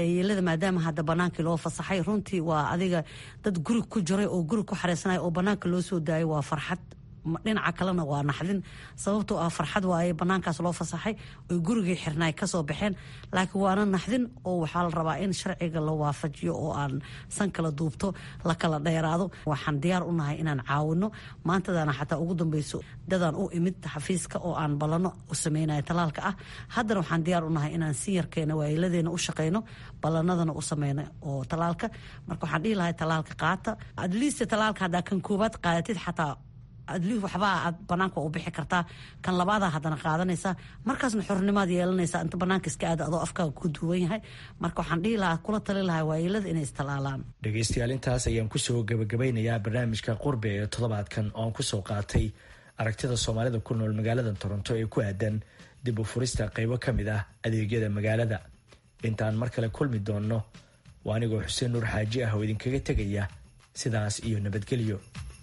waayeelada maadaama hadda banaankii loo fasaxay runtii waa adiga dad guri ku jiray oo guri ku xareysanaya oo banaanka loo soo daayay waa farxad dhinaca kalena waa naxdin sababtoo ah farxad waaye banaankaas loo fasaxay oy gurigii xirnaay kasoo baxeen laakiin waana naxdin oo waxaa la rabaa in sharciga la waafajiyo oo aan san kala duubto la kala dheeraado waxaan diyaar u nahay inaan caawino maantadana xataa ugu dambeyso dadaan u imid xafiiska oo aan ballano u sameynaya talaalka ah haddana waxaan diyaar u nahay inaan si yarkeena waayiladeena u shaqeyno ballanadana u sameyno oo talaalka marka waxaan dhihi lahay talaalka qaata adliist talaalka haddaa kan koowaad qaadatid xataa adli waxbaa aad banaanka u bixi kartaa kan labaada haddana qaadanaysaa markaasna xornimaad yeelanaysaa inta banaanka iska aada adoo afkaaga ku duwan yahay marka waxaan dhihi lahaa kula tali lahaa waayeelada inay istalaalaan
dhegaystayaal intaas ayaan kusoo gabagabeynayaa barnaamijka qurbe ee toddobaadkan oo aan kusoo qaatay aragtida soomaalida ku nool magaalada toronto ee ku aadan dib u furista qeybo ka mid ah adeegyada magaalada intaan mar kale kulmi doonno waa anigoo xuseen nuur xaaji ah oo idinkaga tegaya sidaas iyo nabadgelyo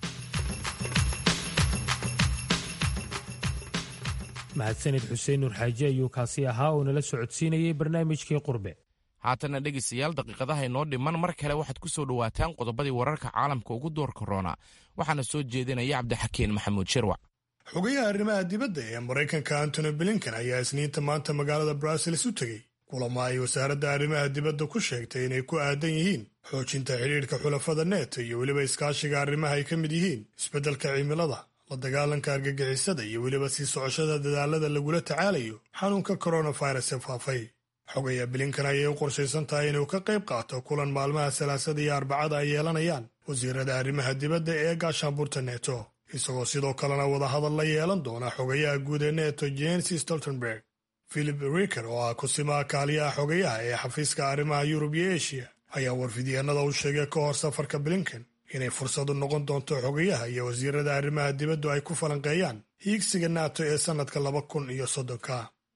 mahadsanid xuseen nuur xaaji ayuu kaasi ahaa oo nala socodsiinayay barnaamijkii qurbe
haatanna dhegaystayaal daqiiqadaha inoo dhiman mar kale waxaad ku soo dhowaataan qodobadii wararka caalamka ugu door korona waxaana soo jeedinaya cabdixakiin maxamuud shirwac
xogayaha arrimaha dibadda ee maraykanka antony blinken ayaa isniinta maanta magaalada brussels u tegey kulamo ay wasaaradda arrimaha dibadda ku sheegtay inay ku aadan yihiin xoojinta xidhiidhka xulafada neeto iyo weliba iskaashiga arrimaha ay ka mid yihiin isbeddelka cimilada la dagaalanka argagixisada iyo weliba sii socoshada dadaalada lagula tacaalayo xanuunka koronafirus ee faafay xogaya blinkan ayay u qorshaysan tahay inuu ka qayb qaato kulan maalmaha salaasada iyo arbacada ay yeelanayaan wasiirada arrimaha dibadda ee gaashaanbuurta neto isagoo sidoo kalena wadahadal la yeelan doona xogayaha guud ee neto jens stoltenberg philip riker oo ah kusimaha kaaliyaha xogayaha ee xafiiska arrimaha yurub iyo eshiya ayaa warfidyeenada u sheegay ka hor safarka blinken inay fursadu noqon doonto xogayaha iyo wasiirada arrimaha dibaddu ay ku falanqeeyaan hiigsiga nato ee sannadka laba kun iyo soddonka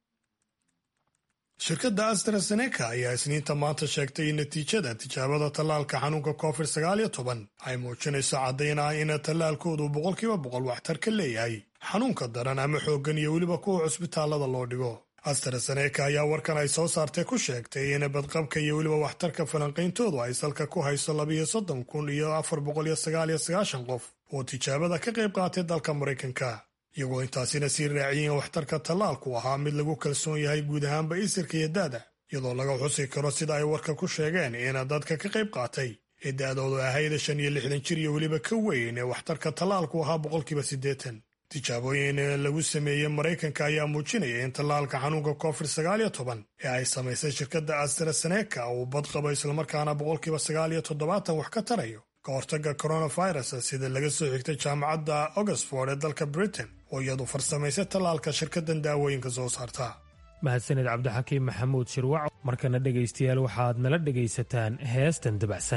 shirkadda astrazeneca ayaa isniinta maanta sheegtay in natiijada tijaabada tallaalka xanuunka covid sagaal iyo toban ay muujinayso caddayn ah in tallaalkoodu boqolkiiba boqol waxtar ka leeyahay xanuunka daran ama xooggan iyo weliba kuwa cusbitaallada loo dhigo astrazeneca ayaa warkan ay soo saartay ku sheegtay in badqabka iyo weliba waxtarka falanqayntoodu ay salka ku hayso labiyo soddon kun iyo afar boqol iyo sagaal iyo sagaashan qof oo tijaabada ka qayb qaatay dalka maraykanka iyagoo intaasina sii raaciyeen waxtarka tallaalku ahaa mid lagu kalsoon yahay guud ahaanba isirka iyo daada iyadoo laga xusi karo sida ay warka ku sheegeen in dadka ka qayb qaatay ee da-doodu ahayd shan iyo lixdan jir iyo weliba ka weyn ee waxtarka tallaalku ahaa boqolkiiba siddeetan tijaabooyin lagu sameeyey maraykanka ayaa muujinaya in tallaalka xanuunka covid sagaal iyo toban ee ay samaysay shirkadda astrazeneca uu badqabo islamarkaana boqolkiiba sagaal iyo toddobaatan wax ka tarayo ka hortagga coronavirus sida laga soo xigtay jaamacadda oxford ee dalka britain oo iyadu farsamaysay tallaalka shirkaddan daawooyinka soo saarta
mahadsaned cabdixakiim maxamuud shirwac markana dhegaystayaal waxaad nala dhegaysataan heestan dabacsan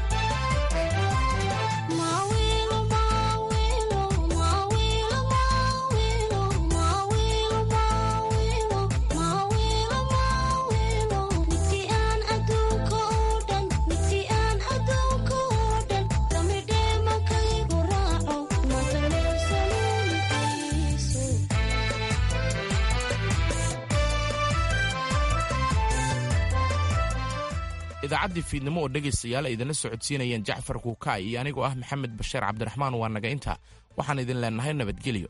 idaacaddii fiidnimo oo dhegaystayaal ay idinla socodsiinayeen jacfar kuukaay iyo anigoo ah maxamed bashiir cabdiraxmaan waa naga inta waxaan idin leenahay nabadgelyo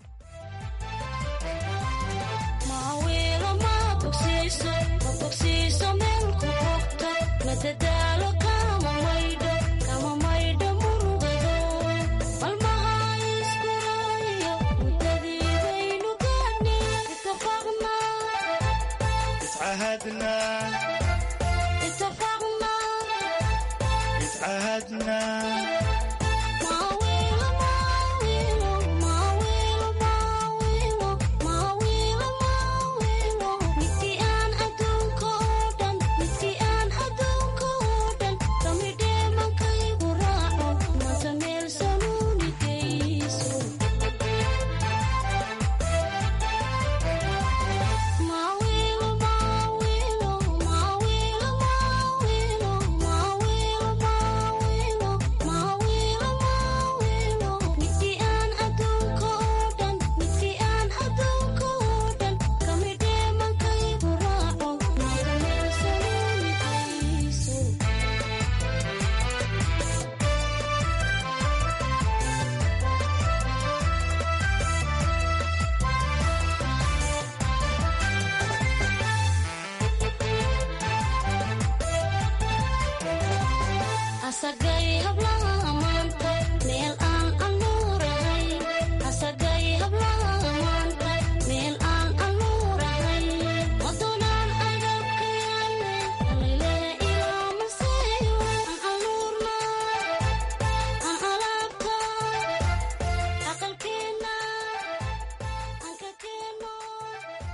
asaga